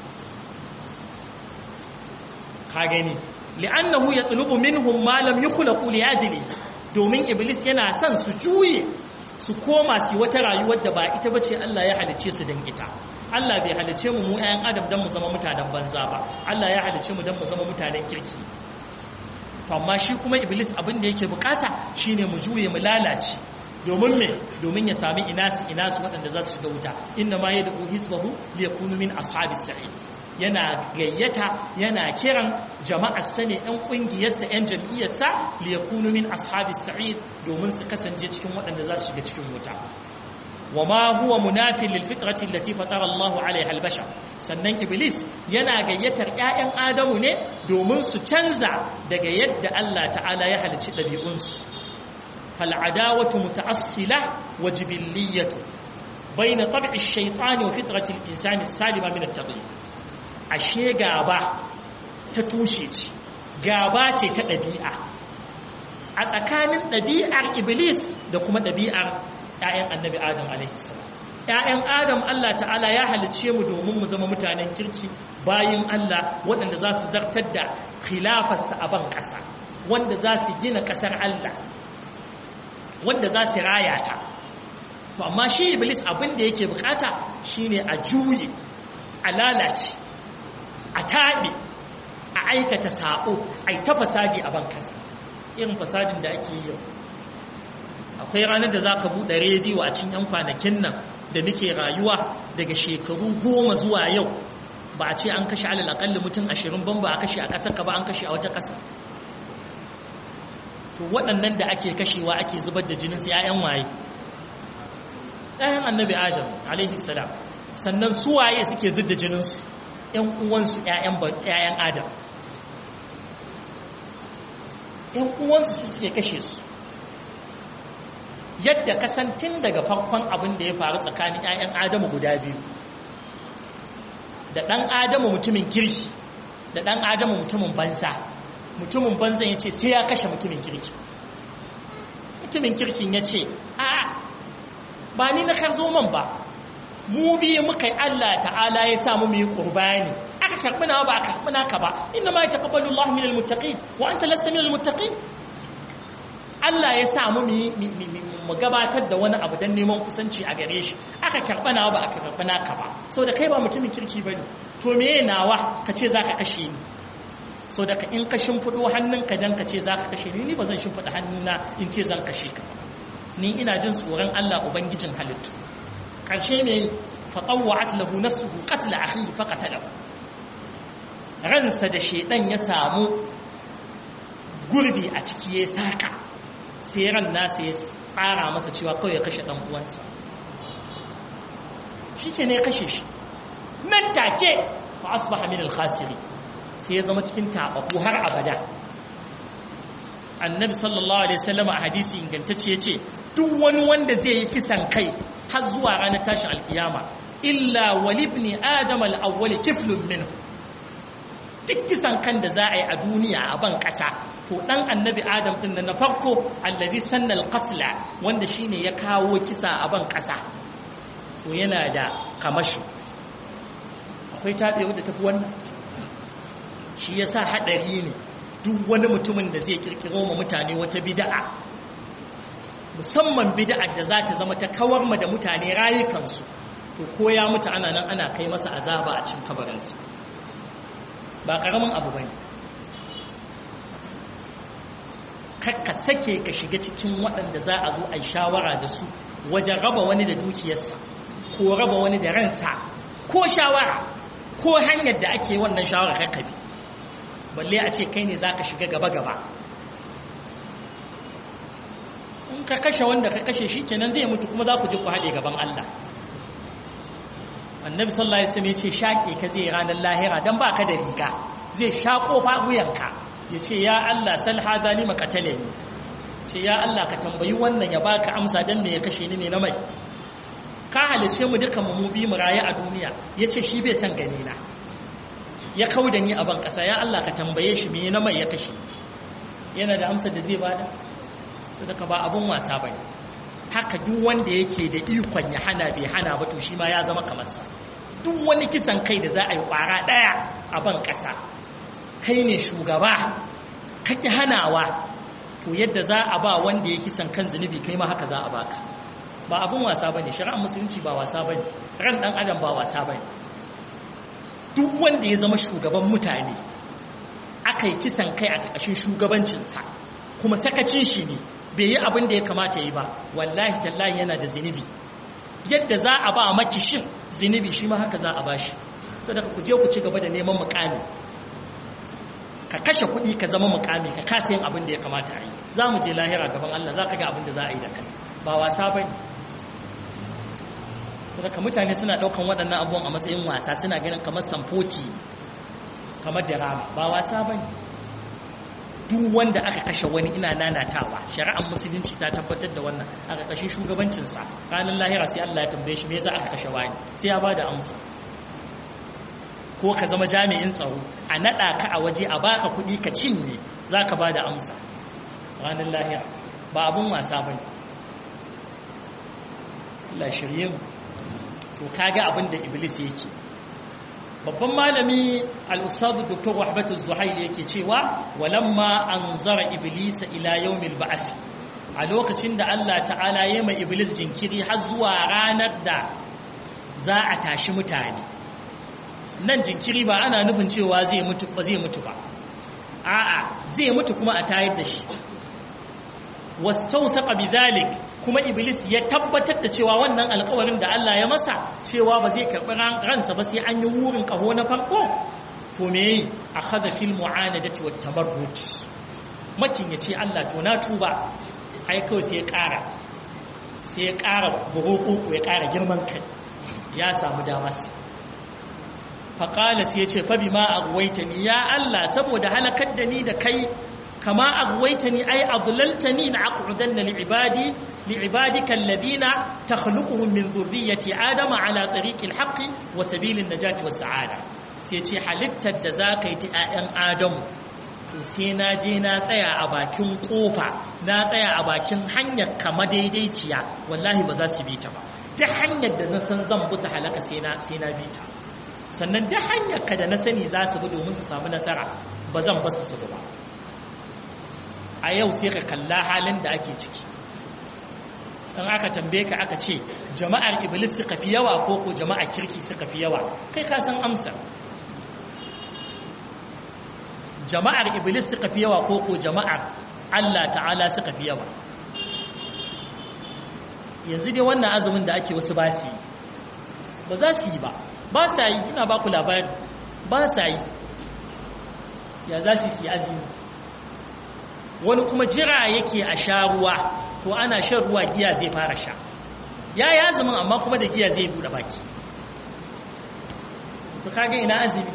Speaker 1: ka gani li'annahu yatlubu minhum ma lam yukhlaqu li ajli domin iblis yana son su juye su koma su wata rayuwar da ba ita bace Allah ya halice su dan ita Allah bai halice mu mu ƴaƴan adam dan mu zama mutanen banza ba Allah ya halice mu dan mu zama mutanen kirki to amma shi kuma iblis abin da yake bukata shine mu juye mu lalace domin me domin ya sami inasu inasu waɗanda za su shiga wuta inna ma yad'u hizbahu liyakunu min ashabis sa'id yana gayyata yana kiran jama'ar sa ne ɗan ƙungiyarsa ‘yan jam'iyyarsa liyakunu min ashabis sa'id domin su kasance cikin waɗanda za su shiga cikin wuta wa ma huwa munafin lil fitrati allati fatara Allahu alaiha al bashar sannan iblis yana gayyatar ƴaƴan adamu ne domin su canza daga yadda Allah ta'ala ya halicci ɗabi'unsu fal adawatu muta'assila wa jibilliyatu bayna tab'i ash-shaytani wa fitrati al-insani as-salima min at-tabi'i ashe gaba ta tushe ce gaba ce ta ɗabi'a a tsakanin ɗabi'ar iblis da kuma ɗabi'ar ‘ya'yan annabi adam alaihissalam ‘ya'yan adam Allah ta'ala ya halicce mu domin mu zama mutanen kirki bayin Allah waɗanda za su zartar da khilafarsa a ban ƙasa wanda za su gina ƙasar Allah wanda za su raya ta to amma shi iblis abin da yake bukata shine a juye a lalace a taɓe a aikata sa'o a yi ta fasadi a ban ƙasa irin fasadin da ake yi yau akwai ranar da za ka buɗe rediyo a cikin 'yan kwanakin nan da muke rayuwa daga shekaru goma zuwa yau ba a ce an kashe alal akalli mutum ashirin ban ba a kashe a ƙasar ka ba an kashe a wata ƙasa to waɗannan da ake kashewa ake zubar da jininsu ‘ya'yan waye ‘ya'yan annabi adam alaihi salam sannan su waye suke zub da jininsu ‘yan uwansu ‘ya'yan adam ‘yan uwansu su suke kashe su yadda kasantin daga farkon abin da ya faru tsakanin 'ya'yan adamu guda biyu da ɗan adamu mutumin kirki da ɗan adamu mutumin banza mutumin banzan ya ce sai ya kashe mutumin kirki mutumin kirkin ya ce a ba ni na karzo man ba mu biyu muka yi Allah ta'ala ya samu mu yi ƙurbani aka karɓi nawa ba a karɓi naka ba inna ma ya taƙabbalu Allah min al-muttaqin wa anta lasta min al-muttaqin Allah ya sa mu mu gabatar da wani abu don neman kusanci a gare shi aka karɓa nawa ba aka karɓa naka ba so da kai ba mutumin kirki ba ne to me nawa ka ce za ka kashe ni so da ka in ka shimfiɗo hannunka don ka ce za ka kashe ni ni ba zan shimfiɗa hannuna in ce zan kashe ka ni ina jin tsoron Allah ubangijin halittu karshe me fatawwa'at lahu nafsuhu qatla akhihi faqatalahu ransa da shedan ya samu gurbi a ciki ya saka sai ran nasa ya tsara masa cewa kawai ya kashe ɗan uwansa shi ke ne kashe shi nan take fa asbaha min al-khasiri sai ya zama cikin tabaku har abada annabi sallallahu alaihi wasallam a hadisi ingantacce yace duk wani wanda zai yi kisan kai har zuwa ranar tashin alkiyama illa walibni adam al-awwal kiflun minhu duk kisan kan da za a yi a duniya a ban ƙasa to ɗan annabi adam ɗin na farko allazi sannal qatla wanda shine ya kawo kisa a ban ƙasa to yana da kamashu akwai taɓewa da tafi wannan shi yasa haɗari ne duk wani mutumin da zai kirkiro ma mutane wata bida'a musamman bida'ar da za ta zama ta kawar ma da mutane rayukansu to ko ya mutu ana nan ana kai masa azaba a cikin kabarinsa ba ƙaramin abu bane ka sake ka shiga cikin waɗanda za a zo a shawara da su wajen raba wani da dukiyarsa ko raba wani da ransa ko shawara ko hanyar da ake wannan shawara kakkabi balle a ce kai ne za ka shiga gaba-gaba in ka kashe wanda ka kashe shi kenan zai mutu kuma za ku je ku haɗe gaban Allah annabi sallallahu alaihi wasallam ya ce shaƙe ka zai ranar lahira dan baka da riga zai shaƙo fa wuyanka ya ce ya Allah sal hada lima qatale ni ce ya Allah ka tambayi wannan ya baka amsa dan me ya kashe ni ne na mai ka halice mu duka mu bi mu raye a duniya yace shi bai san gani na ya kauda ni a ban kasa ya Allah ka tambaye shi me na mai ya kashe yana da amsar da zai bada sadaka ba abun wasa bane haka duk wanda yake da ikon ya hana bai hana ba to shi ma ya zama kamar sa duk wani kisan kai da za a yi kwara daya a ban kasa kai ne shugaba kake hanawa to yadda za a ba wanda ya kisan kan zunubi kai ma haka za a baka ba abun wasa bane shari'ar musulunci ba wasa bane ran dan adam ba wasa bane duk wanda ya zama shugaban mutane aka yi kisan kai a ƙarƙashin shugabancinsa kuma sakacin shi ne bai yi abin da ya kamata yi ba wallahi tallahi yana da zunubi yadda za a ba makishin zunubi shi ma haka za a bashi saboda ku je ku ci gaba da neman mukami ka kashe kuɗi ka zama mukami ka kasa yin abin da ya kamata a yi za mu je lahira gaban Allah za ka ga abin da za a yi da kai ba wasa ba ne ka mutane suna ɗaukan waɗannan abubuwan a matsayin wasa suna ganin kamar samfoti kamar dirama ba wasa ba ne duk wanda aka kashe wani ina nanatawa shari'ar musulunci ta tabbatar da wannan a ƙarƙashin shugabancinsa ranar lahira sai Allah ya tambaye shi me yasa aka kashe wani sai ya bada amsa ko ka zama jami'in tsaro a naɗa ka a waje a baka kuɗi ka cinye za ka bada amsa ranar lahira ba abun wasa ba Allah shirye mu to kaga abin da iblis yake babban malami al-ustad dr wahbat az-zuhaili yake cewa walamma anzara iblis ila yawmil ba'th a lokacin da Allah ta'ala ya mai iblis jinkiri har zuwa ranar da za a tashi mutane nan jinkiri ba ana nufin cewa zai mutu ba zai mutu ba a'a zai mutu kuma a tayar da shi wastawsaqa bidhalik kuma iblis ya tabbatar da cewa wannan alƙawarin da Allah ya masa cewa ba zai karɓi ransa ba sai an yi wurin ƙaho na farko to me akhadha fil mu'anadati wat tamarrud makin yace Allah to na tuba ai kawai sai ya ƙara sai ya ƙara burukuku ya ƙara girman kai ya samu damas faƙala sai ya ce fabi ma agwaitani ya Allah saboda halakar da ni da kai kama agwaitani ai adlaltani na aqudanna li'ibadi li'ibadika alladhina takhluquhum min dhurriyyati adama ala tariqil haqqi wa sabilin najati was sa'ada sai ce halittar da zaka yi ta 'ya'yan adamu to sai na je na tsaya a bakin kofa na tsaya a bakin hanyar kama daidaiciya wallahi ba za su bi ta ba ta hanyar da na san zan busa halaka sai na bi ta sannan da hanyar ka da na sani za su bi domin su samu nasara ba zan basu su ba a yau sai ka kalla halin da ake ciki in aka tambaye ka aka ce jama'ar iblis suka fi yawa ko ko jama'ar kirki suka fi yawa kai ka san amsa jama'ar iblis suka fi yawa ko ko jama'ar Allah ta'ala suka fi yawa yanzu dai wannan azumin da ake wasu ba su yi ba za su yi ba ba sa yi ina ba ku labari ba sa yi ya za su yi azumi wani kuma jira yake a sha ruwa to ana shan ruwa giya zai fara sha ya yi azumin amma kuma da giya zai buɗe baki to kaga ina azumi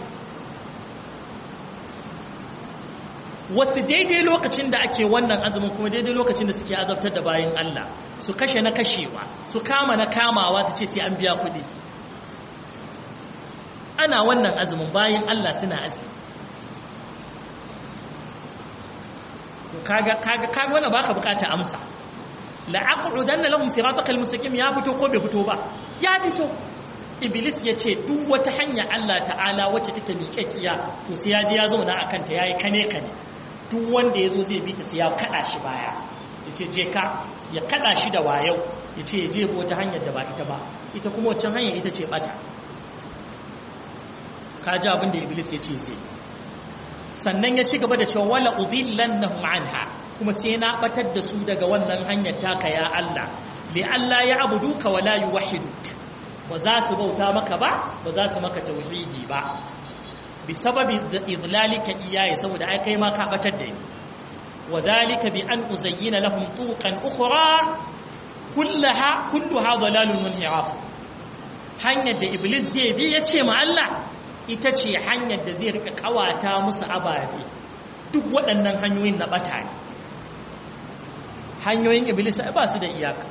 Speaker 1: wasu daidai lokacin da ake wannan azumin kuma daidai lokacin da suke azabtar da bayan Allah su kashe na kashewa su kama na kamawa su ce sai an biya kuɗi ana wannan azumin bayan Allah suna azumi kaga kaga kaga wannan baka bukata amsa la aqudanna lahum siratal mustaqim ya fito ko bai fito ba ya fito iblis ya ce duk wata hanya Allah ta'ala wacce take miƙaƙiya to sai ya je ya zauna akan ta yayi kane kane duk wanda ya zo zai bi ta sai ya kada shi baya ya ce je ka ya kada shi da wayau ya ce ya je wata hanyar da ba ita ba ita kuma waccan hanyar ita ce bata ka ji abin da iblis ya ce zai sannan ya ci gaba da cewa wala udillannahum anha kuma sai na batar da su daga wannan hanyar taka ya Allah li Allah ya abuduka wala yuwahhiduk ba za su bauta maka ba ba za su maka tauhidi ba bi sababi idlalika iyaye saboda ai kai ma ka batar da ni wa dhalika bi an uzayyina lahum tuqan ukhra kullaha kulluha dalalun munhiraf hanyar da iblis zai bi ya ce ma Allah ita ce hanyar da zai rika kawata musu ababe duk waɗannan hanyoyin na bata ne hanyoyin iblis ba su da iyaka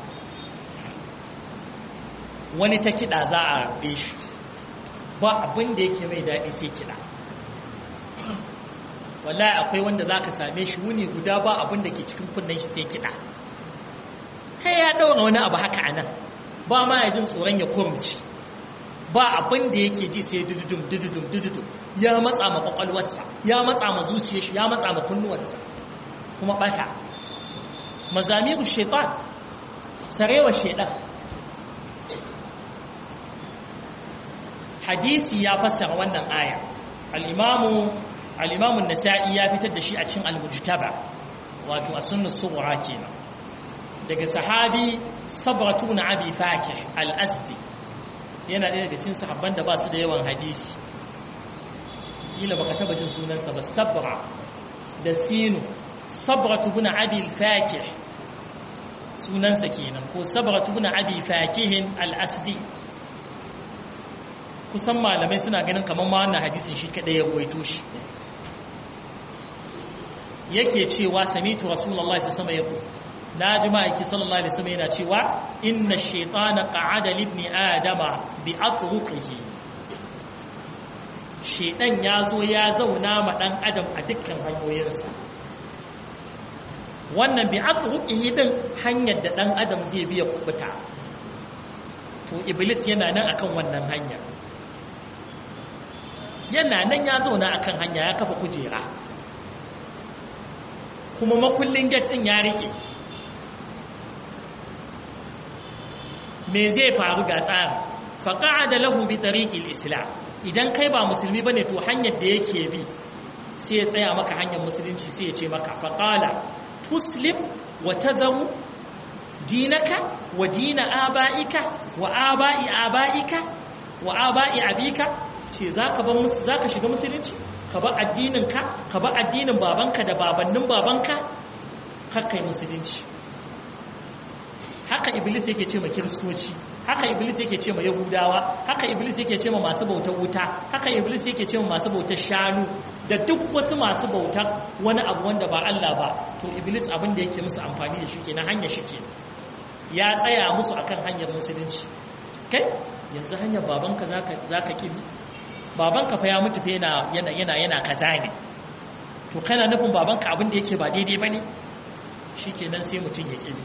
Speaker 1: wani ta kiɗa za a rabe shi ba abin da yake mai daɗi sai kiɗa wallahi akwai wanda za ka same shi wuni guda ba abin da ke cikin kunnen shi sai kiɗa kai ya ɗaura wani abu haka a nan ba ma ya jin tsoron ya kurmci ba abin da yake ji sai dududum dududum dududum ya matsa ma kwakwalwarsa ya matsa ma zuciyar shi ya matsa ma kunnuwarsa kuma ɓata mazamiru shaitan sarewa shaitan hadisi ya fassara wannan aya al-imamu al-imamu nasai ya fitar da shi a cikin al-mujtaba wato a sunnah sughra kenan daga sahabi sabratu na abi fakir al-asdi yana ɗaya daga cikin sahabban da ba su da yawan hadisi kila baka taba jin sunansa ba sabra da sinu sabratu bin abi fakir sunansa kenan ko sabratu bin abi fakihin al-asdi kusan malamai suna ganin kamar ma wannan hadisin shi kadai ya ruwaito shi yake cewa samitu rasulullahi sallallahu alaihi wasallam na ji ma'aiki sallallahu alaihi wasallam yana cewa inna shaytana qa'ada li ibni adama bi atruqihi shaytan ya zo ya zauna ma dan adam a dukkan hanyoyinsa wannan bi atruqihi din hanyar da dan adam zai biya kubuta to iblis yana nan akan wannan hanya yana nan ya zauna akan hanya ya kafa kujera kuma makullin gate din ya rike me zai faru ga tsari faqa'ada lahu bi tariqil islam idan kai ba musulmi bane to hanyar da yake bi sai ya tsaya maka hanyar musulunci sai ya ce maka faqala tuslim wa tazaru dinaka wa dina aba'ika wa aba'i aba'ika wa aba'i abika ce zaka bar zaka shiga musulunci ka bar addinin ka ka bar addinin babanka da babannin babanka kar kai musulunci haka iblis yake ce ma kiristoci haka iblis yake ce ma yahudawa haka iblis yake ce ma masu bautar wuta haka iblis yake ce ma masu bautar shanu da duk wasu masu bautar wani abu wanda ba Allah ba to iblis abin da yake musu amfani da shi kenan hanya shi ke ya tsaya musu akan hanyar musulunci kai yanzu hanyar babanka zaka zaka kibi babanka fa ya mutu fa yana yana yana yana kaza ne to kana nufin babanka abin da yake ba daidai bane shikenan sai mutun ya kibi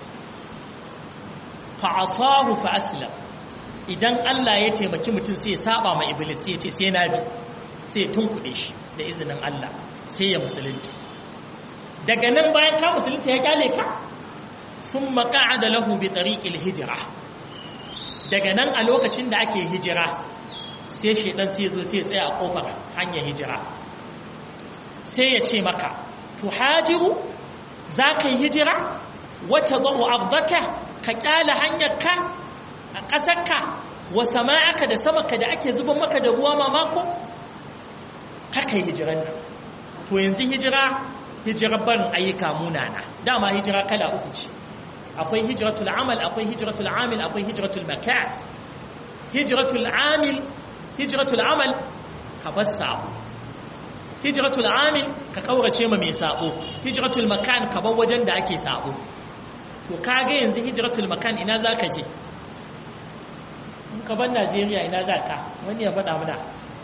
Speaker 1: fa'asahu fa aslam idan Allah ya taimaki mutum sai ya saba ma iblis sai ya ce sai na bi sai ya tunkuɗe shi da izinin Allah sai ya musulunta daga nan bayan ka musulunta ya kyale ka sun maka'ada lahu bi tariqil hijira daga nan a lokacin da ake hijira sai shedan sai zo sai ya tsaya a kofar hanyar hijira sai ya ce maka tuhajiru za ka yi hijira wata za'u abdaka ka kyala hanyarka a ƙasarka wa sama'aka da samaka da ake zuban maka da ruwa mamako haka yi hijiran nan to yanzu hijira hijirar barin ayyuka munana dama hijira kala uku ce akwai hijiratul amal akwai hijiratul amil akwai hijiratul makan hijiratul amil hijiratul amal ka bar sabo hijiratul amil ka kaurace ma mai sabo hijiratul makan ka bar wajen da ake sabo to kage yanzu hijiratul makan ina za ka je in ka ban najeriya ina za ka wani ya faɗa mana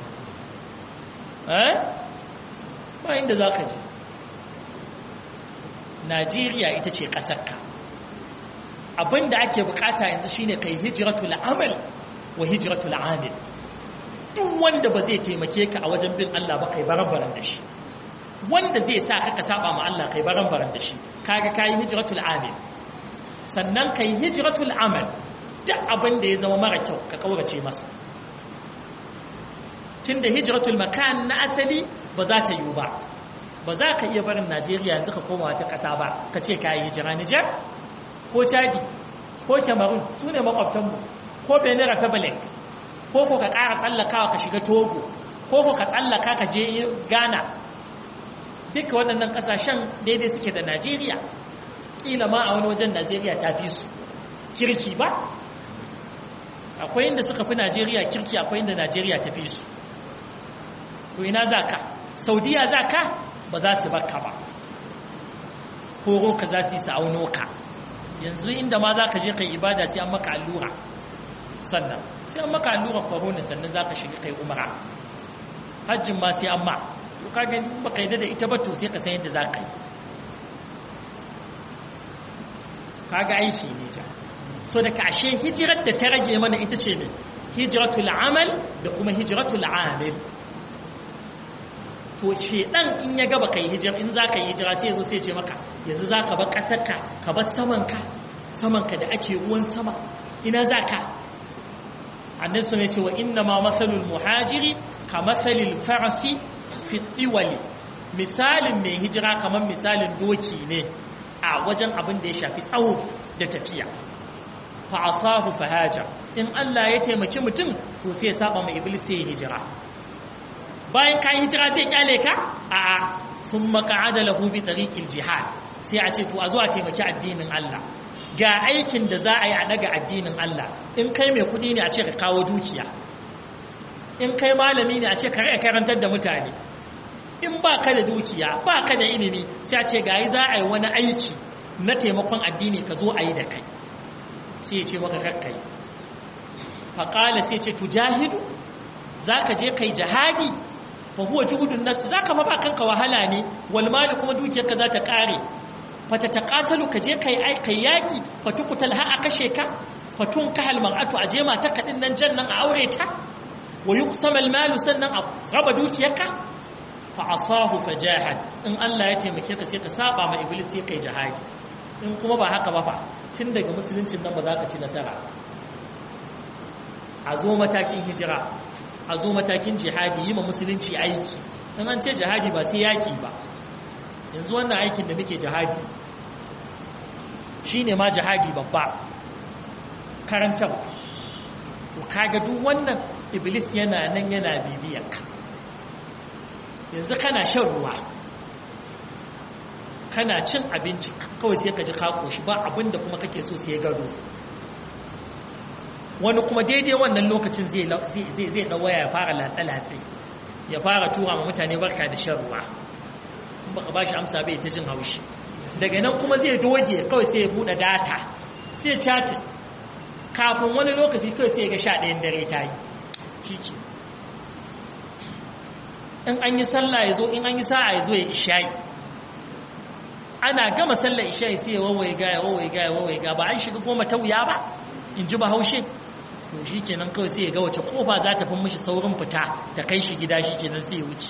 Speaker 1: eh ba inda za ka je najeriya ita ce ƙasarka abinda ake bukata yanzu shine kai hijiratul amal wa hijiratul amil duk wanda ba zai taimake ka a wajen bin Allah ba kai baran-baran da shi wanda zai sa ka saba ma Allah kai baran-baran da shi kaga kai hijiratul amil sannan ka yi hijiratul amal duk abin da ya zama mara kyau ka kaurace masa tun da hijiratul makan na asali ba za ta yiwu ba ba za ka iya barin najeriya yanzu ka koma wata ƙasa ba ka ce ka yi hijira nijar ko chadi ko cameroon su ne makwabtanmu ko benin republic ko ko ka ƙara tsallakawa ka shiga togo ko ko ka tsallaka ka je ghana duka waɗannan ƙasashen daidai suke da najeriya kila ma a wani wajen Najeriya ta fi su kirki ba akwai inda suka fi Najeriya kirki akwai inda Najeriya ta fi su to ina za ka saudiya za ka ba za su baka ba koro ka za su yi sa'auno ka yanzu inda ma za ka je kai ibada sai an maka allura sannan sai an maka allura corona sannan za ka shiga kai umara hajjin ma sai an ma to ka gani ba ka yi da ita ba to sai ka san yadda za ka yi kaga aiki ne ja so da kashe hijirar da ta rage mana ita ce ne hijiratul amal da kuma hijiratul amil to shedan in ya gaba kai hijira in zaka yi hijira sai yazo sai ce maka yanzu zaka bar kasarka ka bar samanka samanka da ake ruwan sama ina zaka annabi sun ce wa inna ma masalul muhajiri ka masalil farasi fi tiwali misalin mai hijira kamar misalin doki ne a wajen abin da ya shafi tsawo da tafiya fa asahu fahaja in Allah ya taimaki mutum to sai ya saba mai iblis sai ya hijira bayan ka hijira zai kyale ka a a sun maka'ada lahu bi tariqil jihad sai a ce to a zo a taimaki addinin Allah ga aikin da za a yi a daga addinin Allah in kai mai kudi ne a ce ka kawo dukiya in kai malami ne a ce ka karantar da mutane in ba ka da dukiya ba ka da ilimi sai a ce gayi za a yi wani aiki na taimakon addini ka zo a yi da kai sai ya ce maka kakkai faƙala sai ce tujahidu za ka je kai jihadi fa huwa juhudun nafsi za ka fa ba kanka wahala ne wal mali kuma dukiyarka za ta ƙare fa ta taƙatalu ka je kai kai yaƙi fa tukutal ha a kashe ka fatun kahal mar'atu aje mata kadin nan jannan a aure ta wa yuqsama al-malu sannan a raba dukiyarka fa asahu fajahad in Allah ya taimake ka sai ka saba ma iblis sai kai jihadi in kuma ba haka ba fa tun daga musuluncin nan ba za ka ci nasara a zo matakin hijira a zo matakin jihadi yi ma musulunci aiki in an ce jihadi ba sai yaki ba yanzu wannan aikin da muke jihadi shine ma jihadi babba karantar kaga duk wannan iblis yana nan yana bibiyanka yanzu kana shan ruwa kana cin abinci kawai sai ka ji ka koshi ba abinda kuma kake so sai gado wani kuma daidai wannan lokacin zai zai waya ya fara latsa-latsa ya fara tura ma mutane barka da shan ruwa in baka ba shi amsa bai ta jin haushi daga nan kuma zai doge kawai sai ya buɗe data sai ya chatin kafin wani lokaci kawai sai ya ga sha ɗayan dare ta yi shi ke in an yi sallah ya zo in an yi sa'a ya zo ya ishayi ana gama sallar isha'i sai ya wawaye ga ya wawaye ga ya wawaye ga ba an shiga goma ta wuya ba in ji ba haushe to shi kenan kawai sai ya ga wace kofa za ta fi mishi saurin fita ta kai shi gida shi kenan sai ya wuce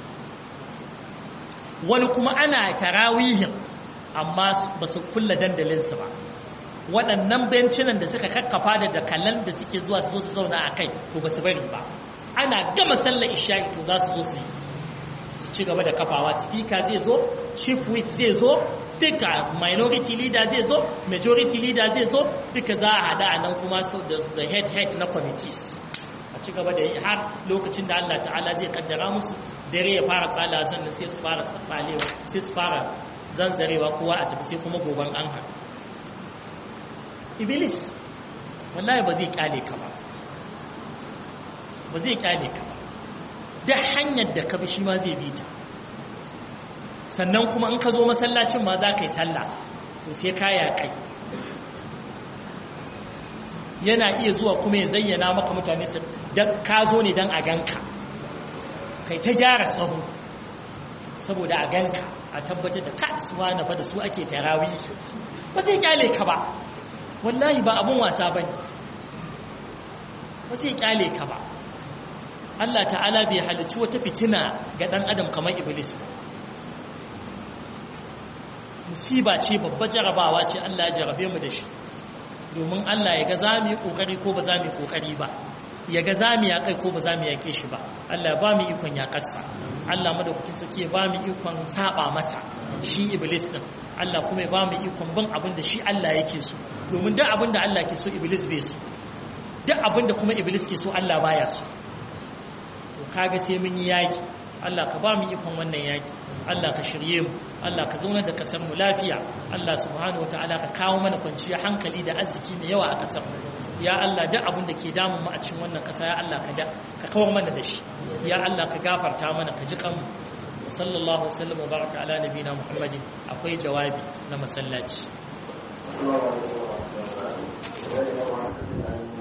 Speaker 1: wani kuma ana tarawihin amma ba su kulla dandalinsu ba waɗannan bencinan da suka kakkafa da dakalan da suke zuwa su zo su zauna a kai to ba su bari ba ana gama sallar isha'i to za su zo su yi su ci gaba da kafawa speaker zai zo chief whip zai zo duka minority leader zai zo majority leader zai zo duka za a hada a nan kuma so the head head na committees a ci gaba da yi har lokacin da Allah ta'ala zai kaddara musu dare ya fara tsala sannan sai su fara tsalewa sai su fara zanzarewa kowa a tafi sai kuma goban an har iblis wallahi ba zai kyale ka ba ba zai kyale ka ba da hanyar da ka bi shi ma zai bi ta sannan kuma in ka zo masallacin ma za ka yi sallah to sai ka yaƙai yana iya zuwa kuma ya zayyana maka mutane su ka zo ne don a ganka kai ta gyara sahu saboda a ganka a tabbatar da ka su wani fa da su ake tarawi ba zai kyale ka ba wallahi ba abun wasa ba ne ba zai kyale ka ba Allah ta'ala bai halicci wata fitina ga ɗan adam kamar iblis ba musiba ce babba jarabawa ce Allah ya jarabe mu da shi domin Allah ya ga za mu yi ƙoƙari ko ba za mu yi ƙoƙari ba ya ga za mu yaƙai ko ba za mu yaƙe shi ba Allah ba mu ikon yaƙarsa Allah madaukakin sarki ya ba mu ikon saba masa shi iblis din Allah kuma ya ba mu ikon bin abin da shi Allah yake so domin duk abin da Allah ke so iblis bai so duk abin da kuma iblis ke so Allah baya so to kaga sai mun yi yaƙi Allah ka ba mu ikon wannan yaƙi Allah ka shirye mu Allah ka zaunar da kasar mu lafiya Allah subhanahu wataala ka kawo mana kwanciyar hankali da arziki mai yawa a kasar mu ya Allah duk abin da ke damun mu a cikin wannan kasa ya Allah ka da ka kawar mana da shi ya Allah ka gafarta mana ka ji kanmu sallallahu wasallam wa baraka ala nabina muhammadin akwai jawabi na masallaci